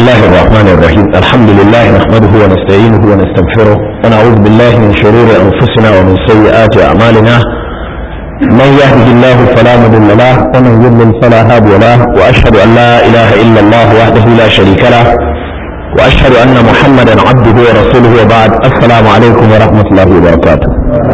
الله الرحمن الرحيم الحمد لله نحمده ونستعينه ونستغفره ونعوذ بالله من شرور أنفسنا ومن سيئات أعمالنا من يهده الله فلا مضل له ومن يضلل فلا هادي له وأشهد أن لا إله إلا الله وحده لا شريك له وأشهد أن محمدا عبده ورسوله وبعد السلام عليكم ورحمة الله وبركاته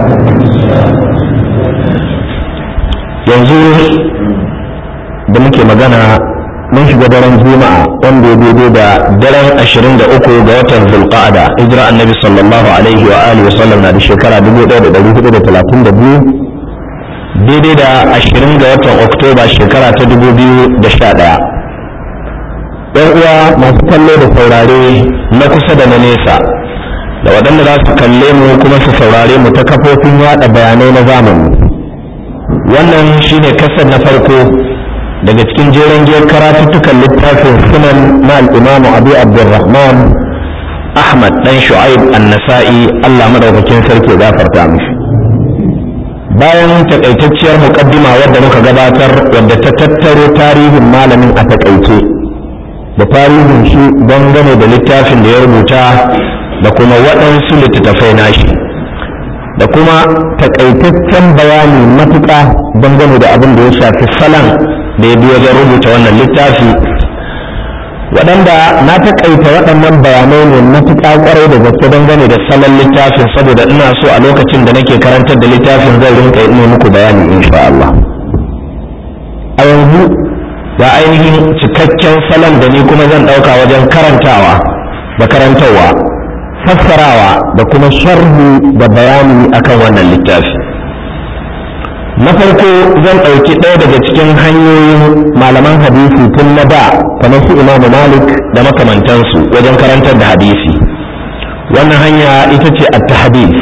yanzu da muke magana mun shiga daren juma'a wanda ya daidai da daren ashirin da uku ga watan zulqa'ada hijira annabi sallallahu alaihi wa alihi wasallam na da shekara dubu ɗaya da ɗari hudu da talatin da biyu daidai da ashirin ga watan oktoba shekara ta dubu biyu da sha ɗaya ɗan uwa masu kallo da saurare na kusa da na nesa da waɗanda za su kalle mu kuma su saurare mu ta kafofin yaɗa bayanai na zamani wannan shine kasar na farko daga cikin jeren giyar karatuttukan littafin sunan na al'imamu abu abdurrahman ahmad dan shu'aib an-nasa'i allah madaukakin sarki gafarta mishi bayan takaitacciyar muƙaddima wadda muka gabatar wadda ta tattaro tarihin malamin a takaice da tarihin shi dangane da littafin da ya rubuta da kuma waɗansu littattafai nashi da kuma takaitaccen bayani matuƙa dangane da abin da ya shafi salon da ya bi wajen rubuta wannan littafi waɗanda na taƙaita waɗannan bayanai ne matuƙa ƙwarai da gaske dangane da salon littafin saboda ina so a lokacin da nake karantar da littafin zai rinka yi muku bayani insha Allah a yanzu ga ainihin cikakken salon da ni kuma zan ɗauka wajen karantawa da karantarwa fassarawa da kuma sharhi da bayani akan wannan littafi na farko zan ɗauki ɗaya daga cikin hanyoyin malaman hadisi tun na da kamar su imamu malik da makamantansu wajen karantar da hadisi wannan hanya ita ce at-tahdith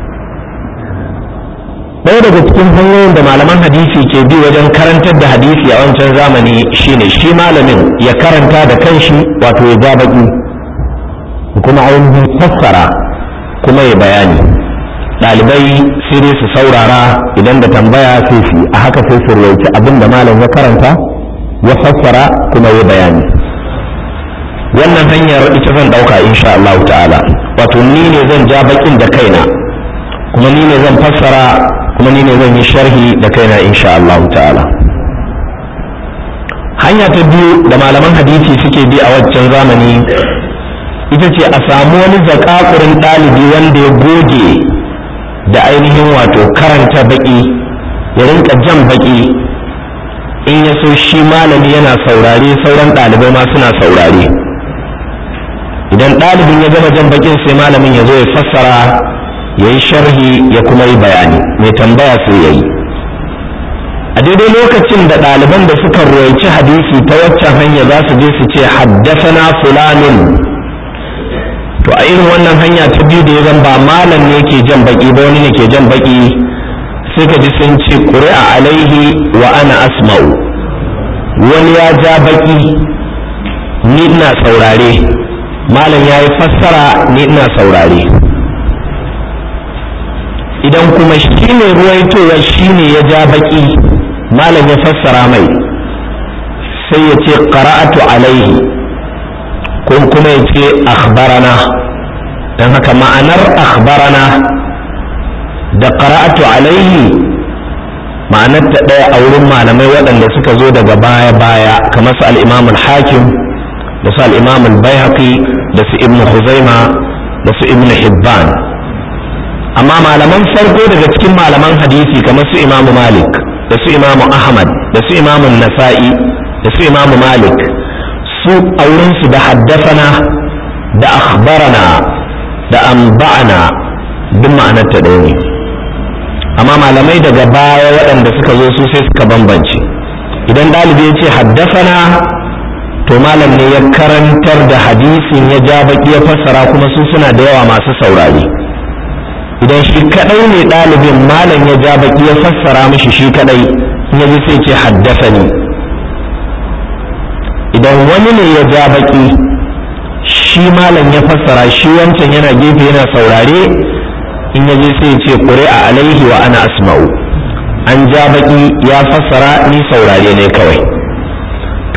ɗaya daga cikin hanyoyin da malaman hadisi ke bi wajen karantar da hadisi a wancan zamani shine shi malamin ya karanta da kanshi wato ya ja baki kuma ainihin fassara kuma ya bayani ɗalibai sai dai su saurara idan da tambaya sai su a haka sai su rawaici abin da malam ya karanta ya fassara kuma ya bayani wannan hanyar ita zan ɗauka insha Allah ta'ala wato ni ne zan ja bakin da kaina kuma ni ne zan fassara kuma ni ne zan yi sharhi da kaina insha Allah ta'ala hanya ta biyu da malaman hadisi suke bi a waccan zamani ita ce a samu wani zakakurin ɗalibi wanda ya goge da ainihin wato karanta baki ya rinka jan baki in ya so shi malami yana saurare sauran ɗalibai ma suna saurare idan ɗalibin ya gama jan bakin sai malamin ya zo ya fassara ya yi sharhi ya kuma yi bayani mai tambaya sai ya yi a daidai lokacin da ɗaliban da suka ruwaici hadisi ta waccan hanya za su je su ce haddasana fulanin to a irin wannan hanya ta biyu da ya zan ba malam ne ke jan baki ba wani ne ke jan baki sai ka ji sun ce ƙuri'a alaihi wa ana asma'u wani ya ja baki ni ina saurare malam ya yi fassara ni ina saurare idan kuma shi ne ruwaitowa shi ne ya ja baki malam ya fassara mai sai ya ce qara'atu alaihi ko kuma ya ce akhbarana don haka ma'anar akhbarana da qara'atu alaihi ma'anar ta ɗaya a wurin malamai waɗanda suka zo daga baya-baya kamar su al-imam al-hakim da su al-imam al-baihaqi da su ibnu huzaima da su ibnu hibban amma malaman farko daga cikin malaman hadisi kamar su imam malik da su imam ahmad da su imam nasa'i da su imam malik su aurensu da haddasana da akhbarana da amba'ana duk ma'anar ta ɗaya ne amma malamai daga baya waɗanda suka zo su sai suka bambance idan ɗalibi ya ce haddasana to malam ne ya karantar da hadisin ya ja baki ya fassara kuma su suna da yawa masu saurari idan shi kaɗai ne ɗalibin malam ya ja baki ya fassara mishi shi kaɗai ya ji sai ce haddasani idan wani ne ya ja baki shi malam ya fassara shi wancan yana gefe yana saurare in ya je sai ce ƙuri'a alaihi wa ana asma'u an ja baki ya fassara ni saurare ne kawai to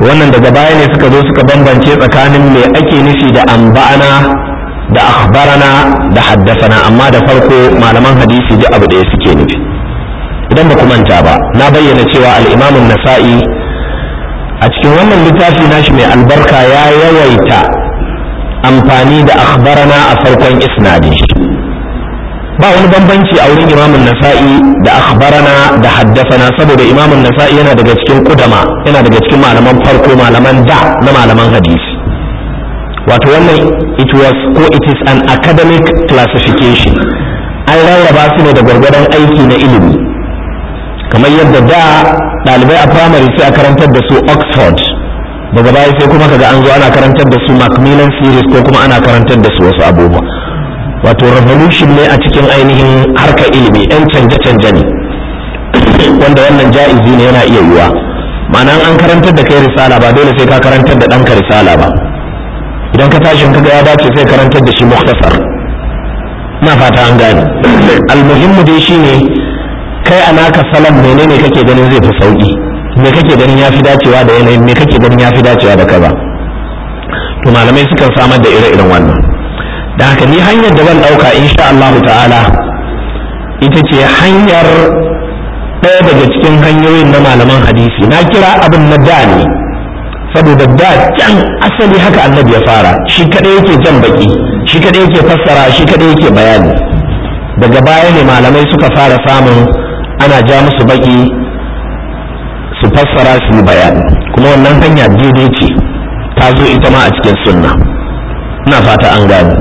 to wannan daga baya ne suka zo suka bambance tsakanin me ake nufi da amba'ana da akhbarana da haddasana amma da farko malaman hadisi duk abu ɗaya suke nufi idan ba ku manta ba na bayyana cewa al-imamun nasa'i a cikin wannan littafi nashi mai albarka ya yawaita amfani da akhbarana a farkon isnadin shi ba wani bambanci a wurin imamun nasa'i da akhbarana da haddasana saboda imamun nasa'i yana daga cikin kudama yana daga cikin malaman farko malaman da na malaman hadisi wato wannan it was ko it is an academic classification an rarraba su ne da gwargwadon aiki na ilimi kamar yadda da ɗalibai a primary sai a karantar da su oxford daga baya sai kuma kaga an zo ana karantar da su macmillan series ko kuma ana karantar da su wasu abubuwa wato revolution ne a cikin ainihin harkar ilimi yan canje-canje ne wanda wannan ja'izi ne yana iya yiwa ma'ana an karantar da kai risala ba dole sai ka karantar da ɗanka risala ba idan ka tashi kaga ya dace sai karantar da shi muktasar na fata an gane almuhimmu dai shine kai a naka salon menene kake ganin zai fi sauki me kake ganin ya fi dacewa da yanayin me kake ganin ya fi dacewa da kaza to malamai sukan samar da ire-iren wannan da haka ni hanyar da zan ɗauka insha Allah ta'ala ita ce hanyar ɗaya daga cikin hanyoyin na malaman hadisi na kira abin na da ne saboda da can asali haka annabi ya fara shi kadai yake jan baki shi kadai yake fassara shi kadai yake bayani daga baya ne malamai suka fara samun ana ja musu baki su fassara su yi bayani kuma wannan hanya daidai ce ta zo ita ma a cikin sunna ina fata an gane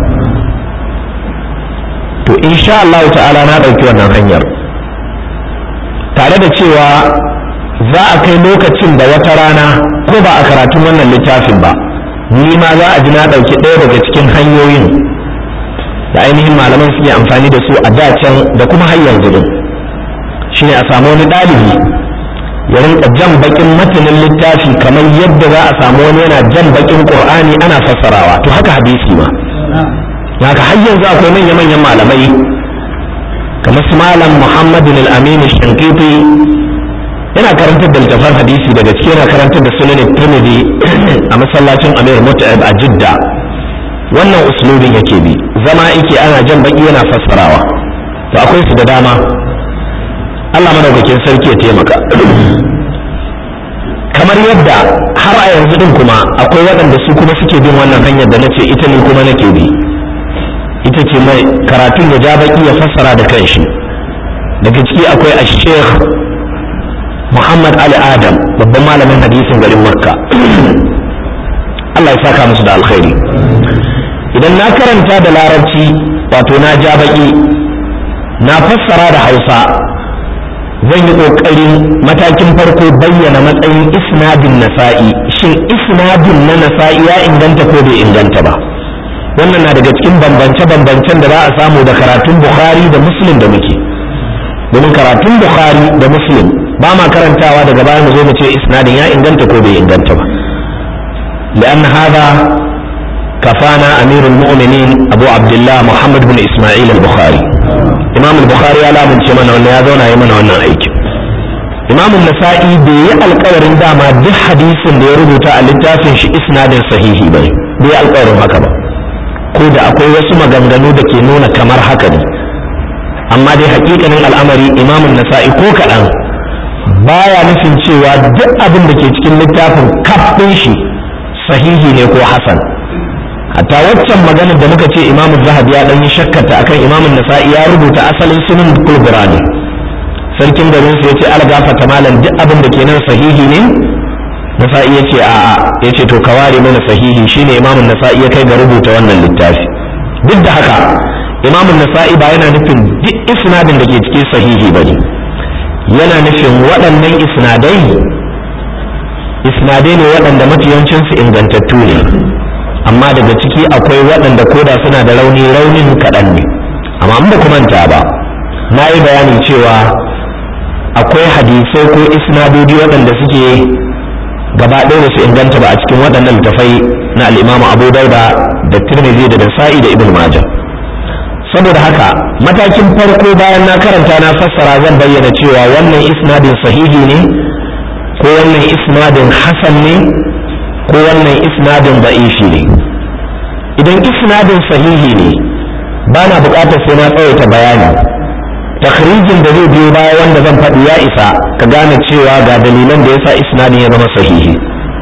to insha Allah ta'ala na ɗauki wannan hanyar tare da cewa za a kai lokacin da wata rana ko ba a karatun wannan littafin ba ni ma za a ji na ɗauki ɗaya daga cikin hanyoyin da ainihin malaman suke amfani da su a dacen da kuma har yanzu din shine a samu wani ɗalibi ya rinka jan bakin matanin littafi kamar yadda za a samu wani yana jan bakin qur'ani ana fassarawa to haka hadisi ma haka har yanzu akwai manya-manyan malamai kamar su malam muhammadin al-amin shankiti yana karantar da littafan hadisi daga ciki yana karantar da sunan tirmidhi a masallacin amir mut'ab a jidda wannan uslubin yake bi zama yake ana jan baki yana fassarawa to akwai su da dama Allah madaukakin sarki ya taimaka kamar yadda har a yanzu din kuma akwai waɗanda su kuma suke bin wannan hanyar da nace ita ne kuma nake bi ita ce mai karatun ya ja baki ya fassara da kanshi daga ciki akwai a sheikh muhammad ali adam babban malamin hadisin garin makka Allah ya saka musu da alkhairi idan na karanta da larabci wato na ja baki na fassara da hausa zan yi ƙoƙarin matakin farko bayyana matsayin isnadin nasa'i shin isnadin na nasa'i ya inganta ko bai inganta ba wannan na daga cikin bambance-bambancen da za a samu da karatun bukhari da muslim da muke domin karatun bukhari da muslim ba ma karantawa daga baya mu zo mu ce isnadin ya inganta ko bai inganta ba لأن هذا كفانا أمير المؤمنين أبو عبد الله محمد بن إسماعيل البخاري إمام البخاري على من شمن وانا يذون يمن وانا أيك إمام النسائي بي القور داما دي حديث دي ربطة الاتافن شي إسناد صحيح بي بي القور هكذا ko da akwai wasu maganganu da ke nuna kamar haka ne amma dai hakikanin al'amari imamun nasa'i ko kaɗan baya nufin cewa duk abin da ke cikin littafin kaf ɗin shi sahihi ne ko hasan hatta waccan maganar da muka ce imamu zahabi ya dan yi shakkata akan imamun nasa'i ya rubuta asalin sunan kulbura ne sarkin garin su yace algafata malam duk abin da ke nan sahihi ne nasa'i yace a'a yace to ka ware mana sahihi shine imamun nasa'i ya kai ga rubuta wannan littafi duk da haka imamun nasa'i ba yana nufin duk isnadin da ke cikin sahihi bane yana nufin waɗannan isnadai isnadai ne waɗanda mafiyancinsu ingantattu ne amma daga ciki akwai waɗanda koda suna da rauni raunin kaɗan ne amma in ba ku manta ba na yi bayani cewa akwai hadisai ko isnadodi waɗanda suke gaba ɗaya su inganta ba a cikin waɗannan littafai na al'imamu abu dauda da tirmidhi da nasa'i da ibn majah saboda haka matakin farko bayan na karanta na fassara zan bayyana cewa wannan isnadin sahihi ne ko wannan isnadin hasan ne ko wannan isnadin da'ifi ne idan isnadin sahihi ne ba na buƙatar sai na tsawaita bayani takhrijin da zai biyo baya wanda zan faɗi ya isa ka gane cewa ga dalilan da yasa isnadin ya zama sahihi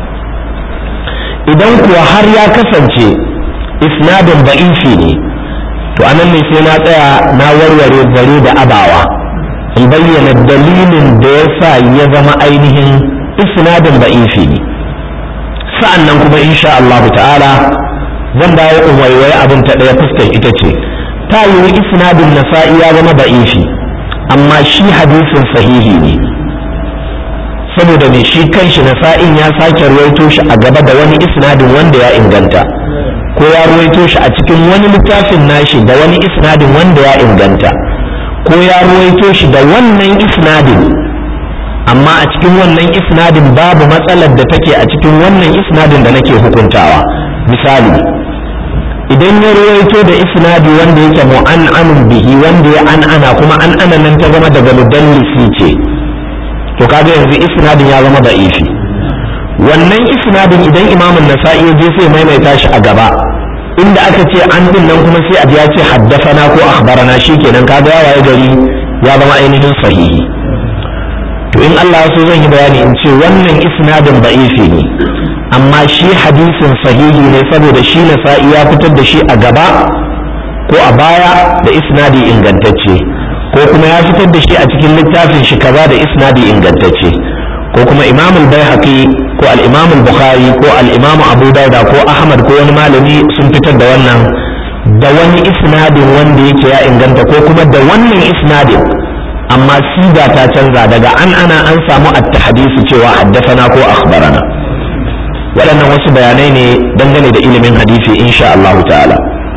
idan kuwa har ya kasance isnadin da'ifi ne to anan ne sai na tsaya na warware zare da abawa in bayyana dalilin da ya sa ya zama ainihin isnadin da'ifi ne sa'an nan kuma insha Allah ta'ala zan dawo in waiwaye abin ta ɗaya fuskar ita ce ta yiwu isnadin nasa'i ya zama da'ifi amma shi hadisin sahihi ne saboda mai shi kanshi nasa'in ya sake ruwaito shi a gaba da wani isnadin wanda ya inganta ko ya ruwaito shi a cikin wani littafin nashi da wani isnadin wanda ya inganta ko ya ruwaito shi da wannan isnadin amma a cikin wannan isnadin babu matsalar da take a cikin wannan isnadin da nake hukuntawa misali idan ya ruwaito da isnadi wanda yake mu'an'anun bihi wanda ya an'ana kuma an'ana nan ta zama daga mudallisi ce to kaga yanzu isnadin ya zama da'ifi wannan isnadin idan imamun nasa'i ya je sai maimaita shi a gaba inda aka ce an din nan kuma sai a ya ce haddafana ko akhbarana shikenan kaga ya waye gari ya zama ainihin sahihi to in Allah so zan yi bayani in ce wannan isnadin da'ifi ne amma shi hadisin sahihi ne saboda shi nasa'i ya fitar da shi a gaba ko a baya da isnadi ingantacce ko kuma ya fitar da shi a cikin littafin shi kaza da isnadi ingantacce ko kuma imam al-baihaqi ko al-imam al-bukhari ko al-imam abu dauda ko ahmad ko wani malami sun fitar da wannan da wani isnadin wanda yake ya inganta ko kuma da wannan isnadin amma siga ta canza daga an ana an samu at-hadisi cewa haddathana ko akhbarana waɗannan wasu bayanai ne dangane da ilimin hadisi insha Allah ta'ala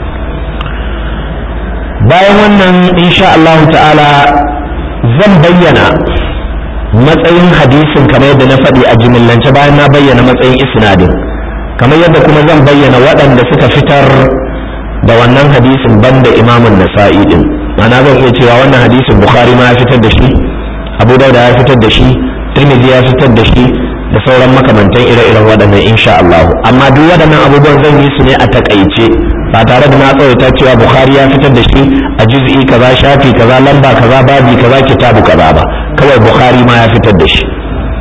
bayan wannan insha Allah ta'ala zan bayyana matsayin hadisin kamar yadda na faɗi a jimillance bayan na bayyana matsayin isnadin kamar yadda kuma zan bayyana waɗanda suka fitar da wannan hadisin banda imamun nasa'i din ma'ana zan iya cewa wannan hadisin bukhari ma ya fitar da shi abu dauda ya fitar da shi tirmidhi ya fitar da shi da sauran makamantan ire-iren waɗannan insha Allah amma duk waɗannan abubuwan zan yi su ne a takaice ba tare da na tsawaita cewa bukhari ya fitar da shi a juz'i kaza shafi kaza lamba kaza babi kaza kitabu kaza ba kawai bukhari ma ya fitar da shi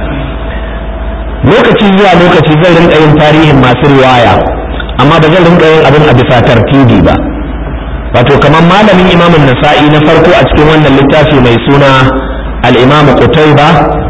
lokaci zuwa lokaci zan rinka yin tarihin masu riwaya amma ba zan rinka yin abin a bisa tartibi ba wato kamar malamin imamun nasa'i na farko a cikin wannan littafi mai suna al-imam qutayba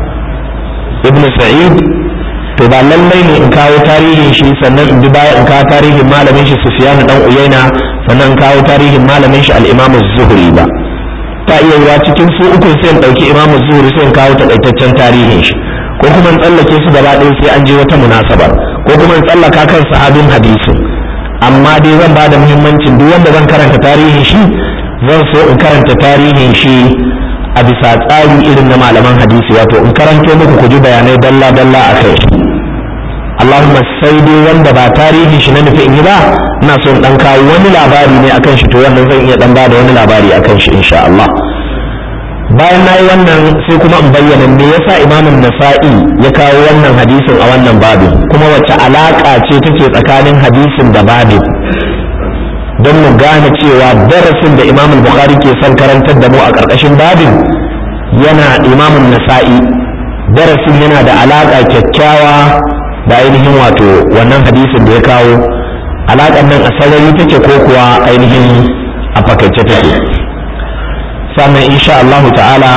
ibn sa'id to ba lallai ne in kawo tarihin shi sannan in bi baya in kawo tarihin malamin shi sufyan dan uyaina sannan in kawo tarihin malamin shi al-imam zuhri ba ta iya yiwa cikin su uku sai in dauki imam zuhri sai in kawo takaitaccen tarihin shi ko kuma in tsallake su gaba ɗaya sai an je wata munasaba ko kuma in tsallaka kan sahabin hadisin amma dai zan ba da muhimmancin duk wanda zan karanta tarihin shi zan so in karanta tarihin shi a bisa tsari irin na malaman hadisi wato in karanto muku ku ji bayanai dalla dalla a kai Allahumma sai dai wanda ba tarihin shi na nufi in yi ba ina so in dan kawo wani labari ne akan shi to wannan zan iya dan bada wani labari akan shi insha Allah bayan na yi wannan sai kuma in bayyana me yasa imamin nasa'i ya kawo wannan hadisin a wannan babin kuma wace alaka ce take tsakanin hadisin da babin don mu gane cewa darasin da imam bukhari ke son karantar da mu a ƙarƙashin babin yana imamun nasa'i darasin yana da alaƙa kyakkyawa da ainihin wato wannan hadisin da ya kawo alaƙar nan a sarari take ko kuwa ainihin a fakaice take sannan insha Allah ta'ala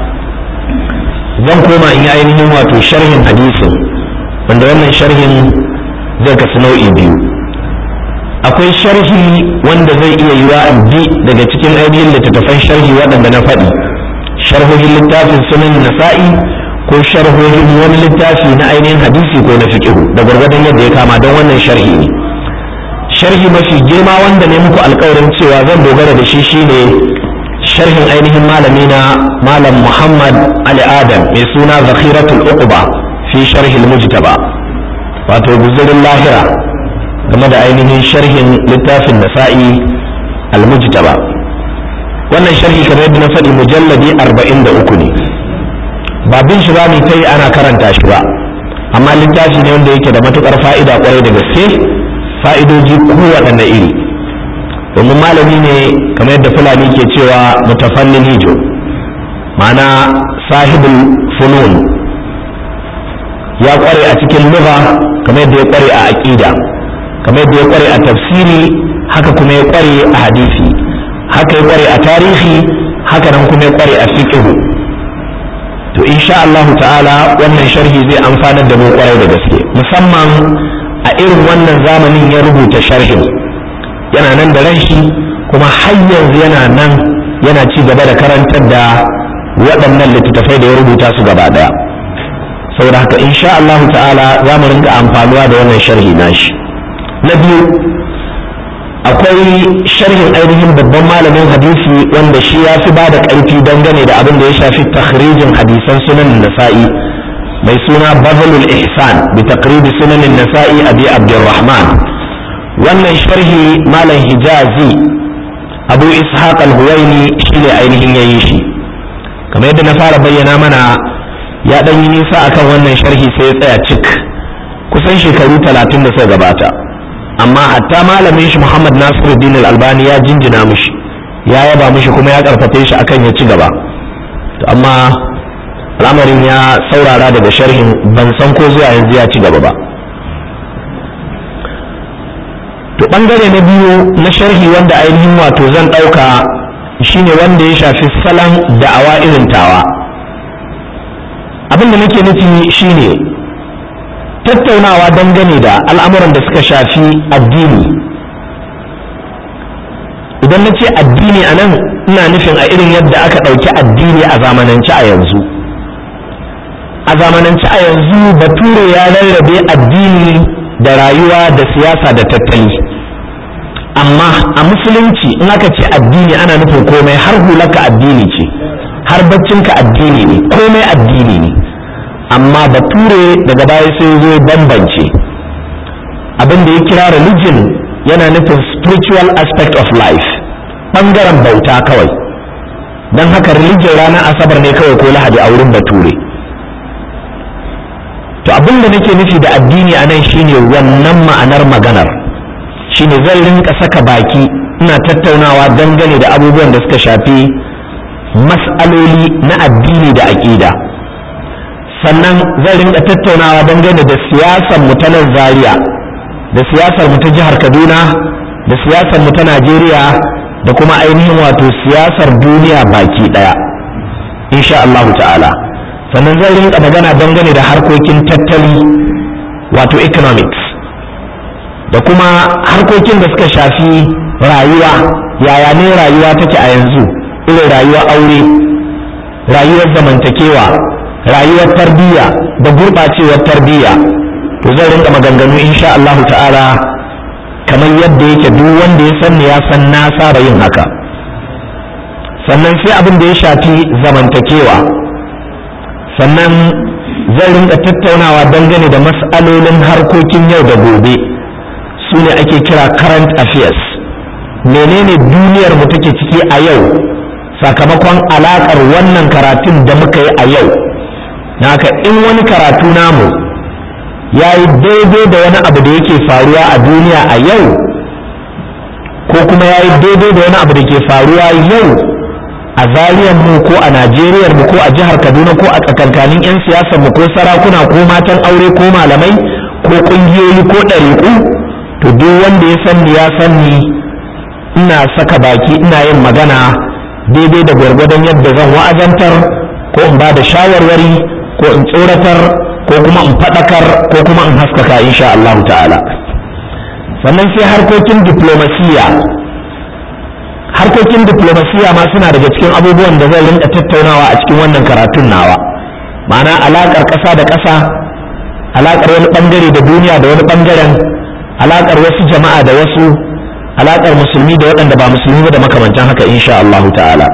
zan koma in yi ainihin wato sharhin hadisin wanda wannan sharhin zai kasu nau'i biyu akwai sharhi wanda zai iya yiwa in bi daga cikin ainihin littattafan sharhi waɗanda na faɗi sharhohin littafin sunan nasa'i ko sharhohin wani littafi na ainihin hadisi ko na fiqhu da gwargwadon yadda ya kama don wannan sharhi ne sharhi mafi girma wanda ne muku alkawarin cewa zan dogara da shi shine sharhin ainihin malami na malam muhammad ali adam mai suna zakhiratul uqba fi sharhi mujtaba wato guzurin lahira game da ainihin sharhin littafin nasa'i al-mujtaba wannan sharhi kamar yadda na faɗi mujalladi arba'in da uku ne ba bin shi ba ta yi ana karanta shi ba amma littafi ne wanda yake da matukar fa'ida kwarai da gaske fa'idoji kowaɗanne iri domin malami ne kamar yadda fulani ke cewa mutafallin hijo ma'ana sahibul funun ya kware a cikin lugha kamar yadda ya kware a aqida kamar yadda ya kware a tafsiri haka kuma ya kware a hadisi haka ya kware a tarihi haka nan kuma ya kware a fiqh to insha Allah ta'ala wannan sharhi zai amfanar da mu kwarai da gaske musamman a irin wannan zamanin ya rubuta sharhin yana nan da ran shi kuma har yanzu yana nan yana ci gaba da karantar da waɗannan littattafai da ya rubuta su gaba ɗaya saboda haka insha Allah ta'ala za mu rinka amfanuwa da wannan sharhi nashi na biyu akwai sharhin ainihin babban malamin hadisi wanda shi ya fi ba da ƙarfi dangane da abin da ya shafi takhrijin hadisan sunan nasa'i mai suna bazalul ihsan bi taqribi sunan nasa'i abi abdurrahman wannan sharhi malam hijazi abu ishaq al-huwaini shine ainihin yayi shi kamar yadda na fara bayyana mana ya ɗan yi nisa akan wannan sharhi sai ya tsaya cik kusan shekaru talatin da suka gabata amma hatta malamin shi Muhammad Nasiruddin Al-Albani ya jinjina mishi ya yaba mishi kuma ya karfafe shi akan ya ci gaba to amma al'amarin ya saurara daga sharhin ban san ko zuwa yanzu ya ci gaba ba to bangare na biyu na sharhi wanda ainihin wato zan ɗauka shine wanda ya shafi salon da'awa irin tawa abin da nake nufi shine tattaunawa dangane da al'amuran da suka shafi addini idan na ce addini a nan ina nufin a irin yadda aka ɗauki addini a zamanance a yanzu a zamanance a yanzu bature ya rarrabe addini da rayuwa da siyasa da tattali amma a musulunci in aka ce addini ana nufin komai har hulaka addini ce har baccinka addini ne komai addini ne amma bature daga baya sai zo bambance abin da ya kira religion yana nufin spiritual aspect of life ɓangaren bauta kawai don haka religion ranar asabar ne kawai ko lahadi a wurin bature to abin da nake nufi da addini a nan shine wannan ma'anar maganar shine zan rinka saka baki ina tattaunawa dangane da abubuwan da suka shafi mas'aloli na addini da aƙida sannan zan rinka tattaunawa dangane da siyasar mu ta nan zaria da siyasar mu ta jihar kaduna da siyasar mu ta najeriya da kuma ainihin wato siyasar duniya baki ɗaya insha Allah ta'ala sannan zan rinka magana dangane da harkokin tattali wato economics da kuma harkokin da suka shafi rayuwa yaya ne rayuwa take a yanzu irin rayuwar aure rayuwar zamantakewa rayuwar tarbiyya da gurɓacewar tarbiyya to zan rinka maganganu insha Allah ta'ala kamar yadda yake duk wanda ya san ya san na saba yin haka sannan sai abin da ya shafi zamantakewa sannan zan rinka tattaunawa dangane da mas'alolin harkokin yau da gobe su ne ake kira current affairs menene duniyar mu take ciki a yau sakamakon alakar wannan karatun da muka yi a yau haka in wani karatu namu ya yi daidai da wani abu da yake faruwa a duniya a yau ko kuma ya yi daidai da wani abu da ke faruwa yau a zariyar mu ko a najeriyar mu ko a jihar kaduna ko a tsakankanin 'yan siyasar mu ko sarakuna ko matan aure ko malamai ko ƙungiyoyi ko ɗariƙu to duk wanda ya san ya san ni ina saka baki ina yin magana daidai da gwargwadon yadda zan wa'azantar ko in ba da shawarwari ko in tsoratar ko kuma in faɗakar ko kuma in haskaka insha Allah ta'ala sannan sai harkokin diplomasiya harkokin diplomasiya ma suna daga cikin abubuwan da zan rinka tattaunawa a cikin wannan karatun nawa ma'ana alaƙar ƙasa da ƙasa alaƙar wani ɓangare da duniya da wani ɓangaren alaƙar wasu jama'a da wasu alaƙar musulmi da waɗanda ba musulmi ba da makamantan haka insha Allah ta'ala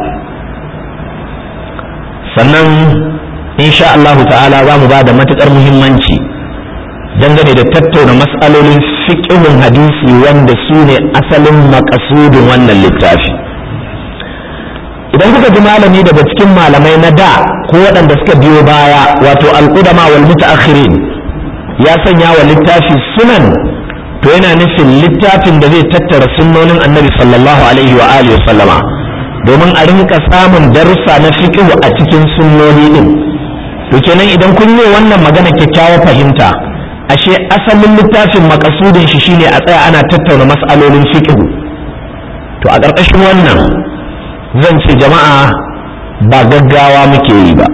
sannan insha Allah ta'ala za mu ba da matuƙar muhimmanci dangane da tattauna mas'alolin fiƙihun hadisi wanda su ne asalin makasudin wannan littafi idan kuka ji malami daga cikin malamai na da ko waɗanda suka biyo baya wato al'udama wal mutaakhirin ya sanya wa littafi sunan to yana nufin littafin da zai tattara sunnonin annabi sallallahu alaihi wa alihi wa sallama domin a rinka samun darussa na fiqh a cikin sunnoni din to kenan idan kun yi wannan magana kyakkyawar fahimta ashe asalin littafin makasudin shi shine a tsaya ana tattauna mas'alolin fiqh to a ƙarƙashin wannan zan ce jama'a ba gaggawa muke yi ba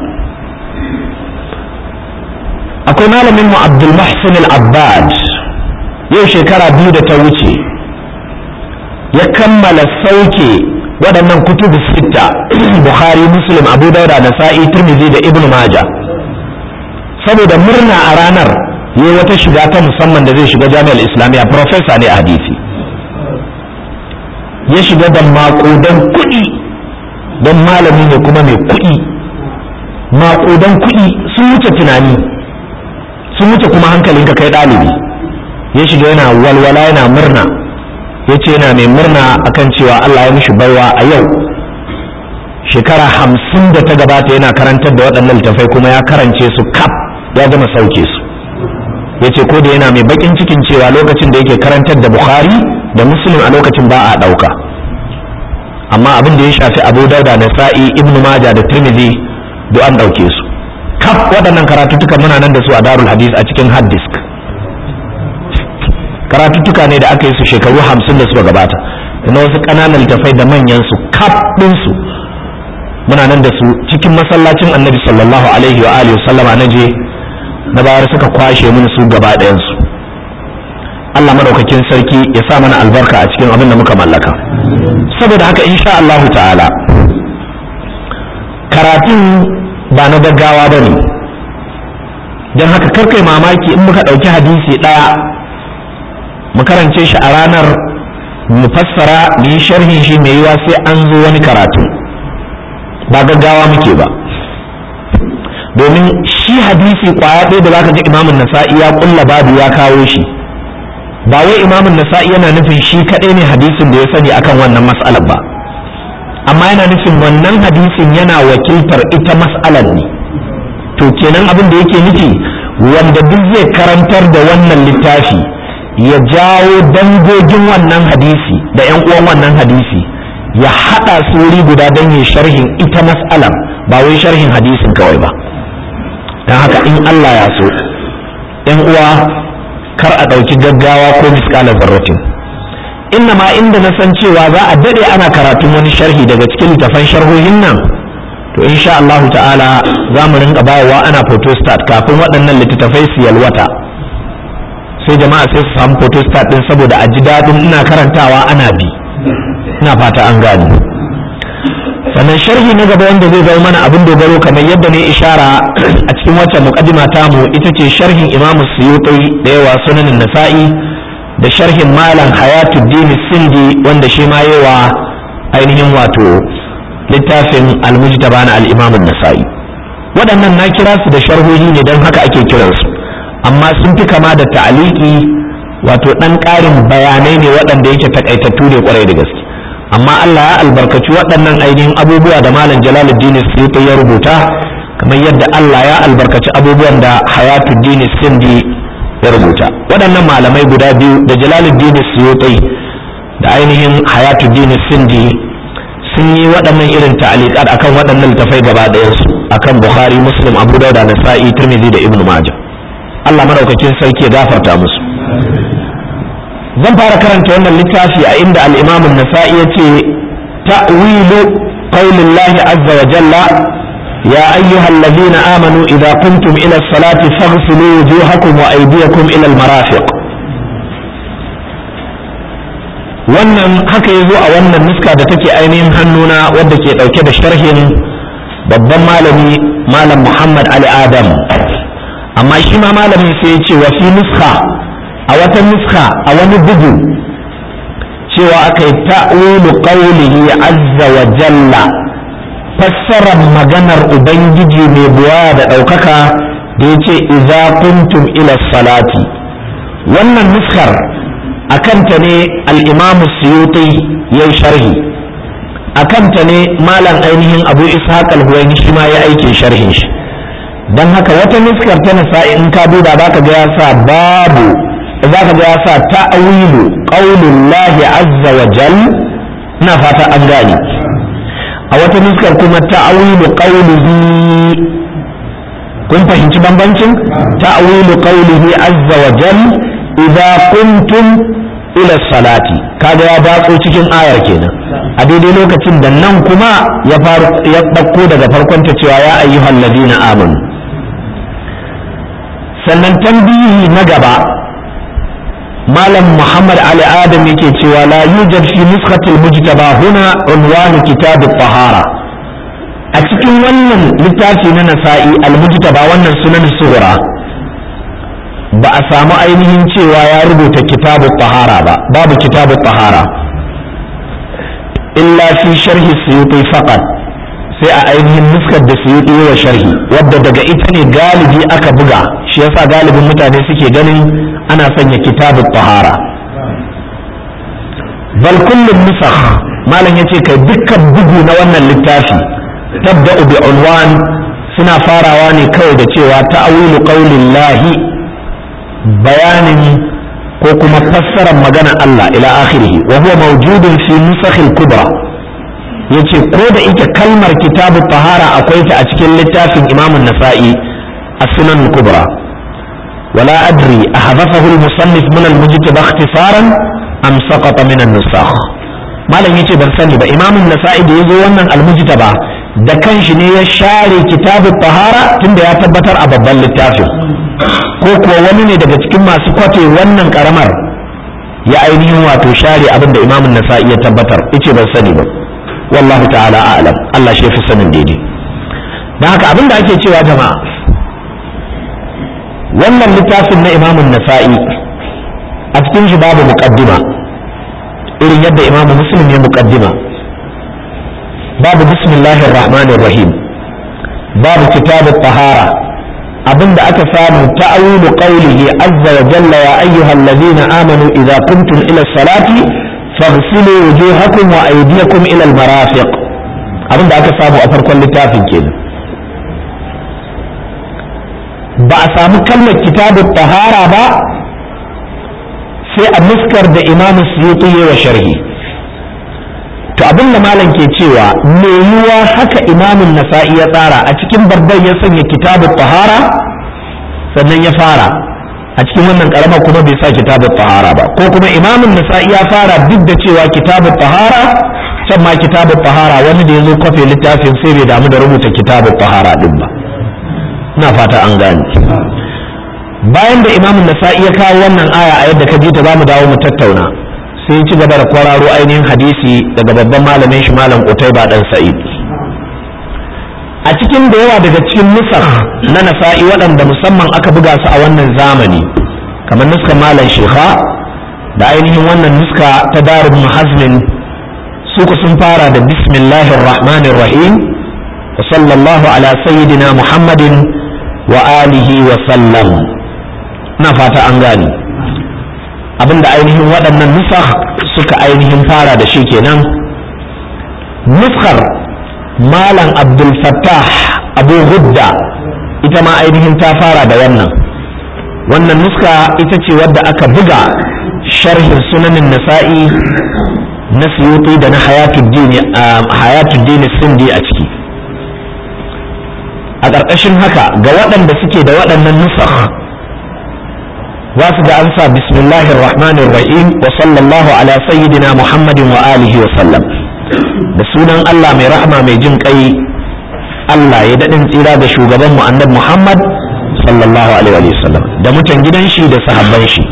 akwai malamin mu Abdul Muhsin Al-Abbad yau shekara biyu da ta wuce ya kammala sauke waɗannan kutubu sitta Bukhari Muslim Abu Dauda Nasa'i Tirmidhi da Ibn Majah saboda murna a ranar yi wata shiga ta musamman da zai shiga jami'ar islamiyya profesa ne a hadisi ya shiga da maƙudan kuɗi don malami ne kuma mai kuɗi maƙudan kuɗi sun wuce tunani sun wuce kuma hankalin ka kai ɗalibi ya shiga yana walwala yana murna ya ce yana mai murna akan cewa Allah ya mishi baiwa a yau shekara hamsin da ta gabata yana karantar da waɗannan littafai kuma ya karance su kaf ya gama sauke su ya ce ko da yana mai bakin cikin cewa lokacin da yake karantar da bukhari da muslim a lokacin ba a ɗauka amma abin da ya shafi abu dauda da sa'i ibnu maja da tirmidhi duk an ɗauke su kaf waɗannan karatuttuka muna nan da su a darul hadis a cikin hard disk karatuttuka ne da aka yi su shekaru hamsin da suka gabata da na wasu ƙananan littafai da manyan su kaf ɗinsu muna nan da su cikin masallacin annabi sallallahu alaihi wa alihi sallama na je na bayar suka kwashe mini su gaba ɗayansu Allah madaukakin sarki ya sa mana albarka a cikin abin da muka mallaka saboda haka insha Allahu ta'ala karatun ba na gaggawa ba ne don haka karkai mamaki in muka ɗauki hadisi ɗaya mu karance shi a ranar mu fassara mu yi sharhin shi mai yiwa sai an zo wani karatu ba gaggawa muke ba domin shi hadisi kwaya ɗaya da zaka ji imamun nasa'i ya kulla babu ya kawo shi ba wai imamun nasa'i yana nufin shi kaɗai ne hadisin da ya sani akan wannan mas'alar ba amma yana nufin wannan hadisin yana wakiltar ita mas'alar ne to kenan abin da yake nufi wanda duk zai karantar da wannan littafi ya jawo dangogin wannan hadisi da 'yan uwan wannan hadisi ya haɗa su wuri guda don yin sharhin ita mas'alar ba wai sharhin hadisin kawai ba don haka in Allah ya so ‘yan uwa kar a ɗauki gaggawa ko miskala zarratin inna ma inda na san cewa za a daɗe ana karatun wani sharhi daga cikin littafan sharhohin nan to insha Allahu ta'ala za mu rinka bayowa ana photostat kafin waɗannan littattafai su yalwata sai jama'a sai su samu photostat ɗin saboda a ji daɗin ina karantawa ana bi ina fata an gane sannan sharhi na gaba wanda zai zama mana abin dogaro kamar yadda ne ishara a cikin wacce muqaddima tamu ita ce sharhin Imam Suyuti da yawa sunanin Nasa'i da sharhin Malam Hayatuddin Sindi wanda shi ma yawa ainihin wato littafin Al-Mujtaba na al-Imam Nasa'i waɗannan na kira su da sharhohi ne don haka ake kiransu amma sun fi kama da ta'aliki wato ɗan ƙarin bayanai ne waɗanda yake takaitattu ne kwarai da gaske amma Allah ya albarkaci waɗannan ainihin abubuwa da malam Jalaluddin Suyuti ya rubuta kamar yadda Allah ya albarkaci abubuwan da Hayatuddin Sindi ya rubuta waɗannan malamai guda biyu da Jalaluddin Suyuti da ainihin Hayatuddin Sindi sun yi waɗannan irin ta'aliqat akan waɗannan littafai gaba ɗayansu akan Bukhari Muslim Abu Dawud Nasa'i Tirmidhi da Ibn Majah Allah madaukakin sarki ya gafarta musu zan fara karanta wannan littafi a inda al'imamun nasa'i ya ce ta'wilu qaulillahi azza wa jalla ya ayyuhal ladina amanu idza qumtum ila salati faghsilu wujuhakum wa aydiyakum ila al-marafiq wannan haka yazo a wannan nuska da take ainihin hannuna wadda ke dauke da sharhin babban malami malam Muhammad Ali Adam amma shi ma malamin sai ya ce wa fi nuska a wata nuska a wani bugu cewa aka yi ta'ulu qawlihi azza wa jalla fassarar maganar ubangiji mai buwa da ɗaukaka da ya ce idza kuntum ila salati wannan nuskar a kanta ne al'imamu suyuti ya sharhi a kanta ne malam ainihin abu ishaq al-huwaini shi ma ya aikin sharhin shi don haka wata nuskar ta nasa'i in ka duba za ka ga ya sa babu za ka ga ya sa ta'awilu qaulullahi azza wa jal ina fata an gane a wata nuskar kuma ta'awilu qaulihi kun fahimci bambancin ta'awilu qaulihi azza wa jal idza kuntum ila salati kaga ya datso cikin ayar kenan a daidai lokacin da nan kuma ya faru ya dauko daga farkon ta cewa ya ayyuhal ladina amanu sannan tambihi na gaba malam muhammad ali adam yake cewa la yujad fi nuskhatil mujtaba huna unwanu kitab tahara a cikin wannan littafi na nasa'i al-mujtaba wannan sunan sughra ba a samu ainihin cewa ya rubuta kitabu tahara ba babu kitabu tahara illa fi sharhi suyuti faqat sai a ainihin nuskar da suyuti wa sharhi wadda daga ita ne galibi aka buga shi yasa galibin mutane suke ganin ana sanya kitabu tahara bal kullum nusakh malam yace kai dukkan bugu na wannan littafi tabda'u bi unwan suna farawa ne kawai da cewa ta'awilu qaulillahi bayanin ko kuma fassarar magana Allah ila akhirih wa huwa mawjudun fi nusakh al-kubra yace ko da ita kalmar kitabu tahara akwai ta a cikin littafin Imam an-Nasa'i as-Sunan al-Kubra wala adri ahdathahu al-musannif min al-mujtaba ikhtisaran am saqata min an-nusakh malam yace ban sani ba Imam an-Nasa'i da yazo wannan al-mujtaba da kanshi ne ya share kitabu tahara tunda ya tabbatar a babban littafin ko kuwa wani ne daga cikin masu kwace wannan karamar ya ainihin wato share abin da imamun nasa'i ya tabbatar ice ban sani ba wallahu ta'ala a'lam Allah shi fi sanin daidai don haka abin da ake cewa jama'a wannan littafin na imamun nasa'i a cikin shi babu muqaddima irin yadda imamu muslim ya muqaddima babu bismillahir rahmanir rahim babu kitabut tahara abinda aka samu ta'awilu qawlihi azza wa jalla ya ayyuhal ladina amanu idza kuntum ila salati faghsilu wujuhakum wa aydiyakum ila al-marafiq abinda aka samu a farkon littafin kenan ba a samu kalmar kitabut tahara ba sai a muskar da imamu suyuti wa sharhi to abin da malam ke cewa me yiwa haka imamun nasa'i ya tsara a cikin babban ya sanya kitabu tahara sannan ya fara a cikin wannan karamar kuma bai sa kitabu tahara ba ko kuma imamun nasa'i ya fara duk da cewa kitabu tahara can ma kitabu tahara wani da ya zo kwafe littafin sai bai damu da rubuta kitabu tahara din ba ina fata an gane bayan da imamun nasa'i ya kawo wannan aya a yadda ka ji ta za mu dawo mu tattauna sai ci gaba da kwararo ainihin hadisi daga babban malamin shi malam Utaiba dan Sa'id a cikin da yawa daga cikin nusar na nasa'i waɗanda musamman aka buga su a wannan zamani kamar nuskar malam Shekha da ainihin wannan nuska ta darul muhazmin suku sun fara da bismillahir rahmanir rahim wa sallallahu ala sayyidina muhammadin wa alihi wa sallam na fata an gani abinda ainihin waɗannan nusakh suka ainihin fara da shi kenan nuskar malam abdul fattah abu hudda ita ma ainihin ta fara da wannan wannan nuska ita ce wadda aka buga sharhin sunanin nasa'i na suyuti da na hayatuddin sindi a ciki a ƙarƙashin haka ga waɗanda suke da waɗannan nusakh za su ga an sa bismillahir rahmanir rahim wa sallallahu ala sayyidina muhammadin wa alihi wa sallam da sunan Allah mai rahama mai jin kai Allah ya daɗin tsira da shugaban mu annabi Muhammad sallallahu alaihi wa sallam da mutan gidan shi da sahabban shi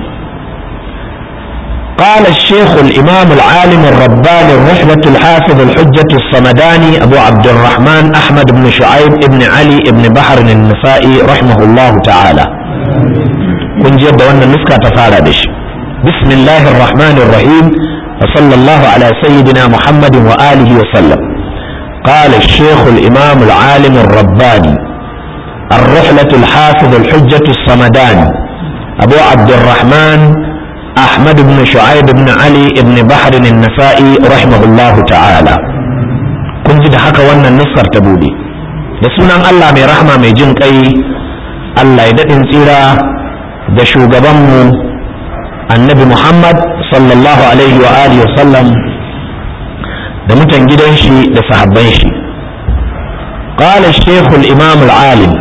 قال الشيخ الإمام العالم الرباني الرحمة الحافظ الحجة الصمداني أبو عبد الرحمن أحمد بن شعيب بن علي بن بحر النسائي رحمه الله تعالى kun ji yadda wannan nuska ta fara da shi bismillahir rahmanir rahim wa sallallahu ala sayyidina muhammadin wa alihi wa sallam قال الشيخ الإمام العالم الرباني الرحلة الحافظ الحجة الصمداني أبو عبد الرحمن أحمد بن شعيب بن علي بن بحر النسائي رحمه الله تعالى كنت حكى وانا النصر تبودي da sunan Allah mai rahama mai jin kai Allah ya daɗin tsira da shugabanmu annabi Muhammad sallallahu alaihi wa alihi wa sallam da mutan gidan shi da sahabban shi قال الشيخ الإمام العالم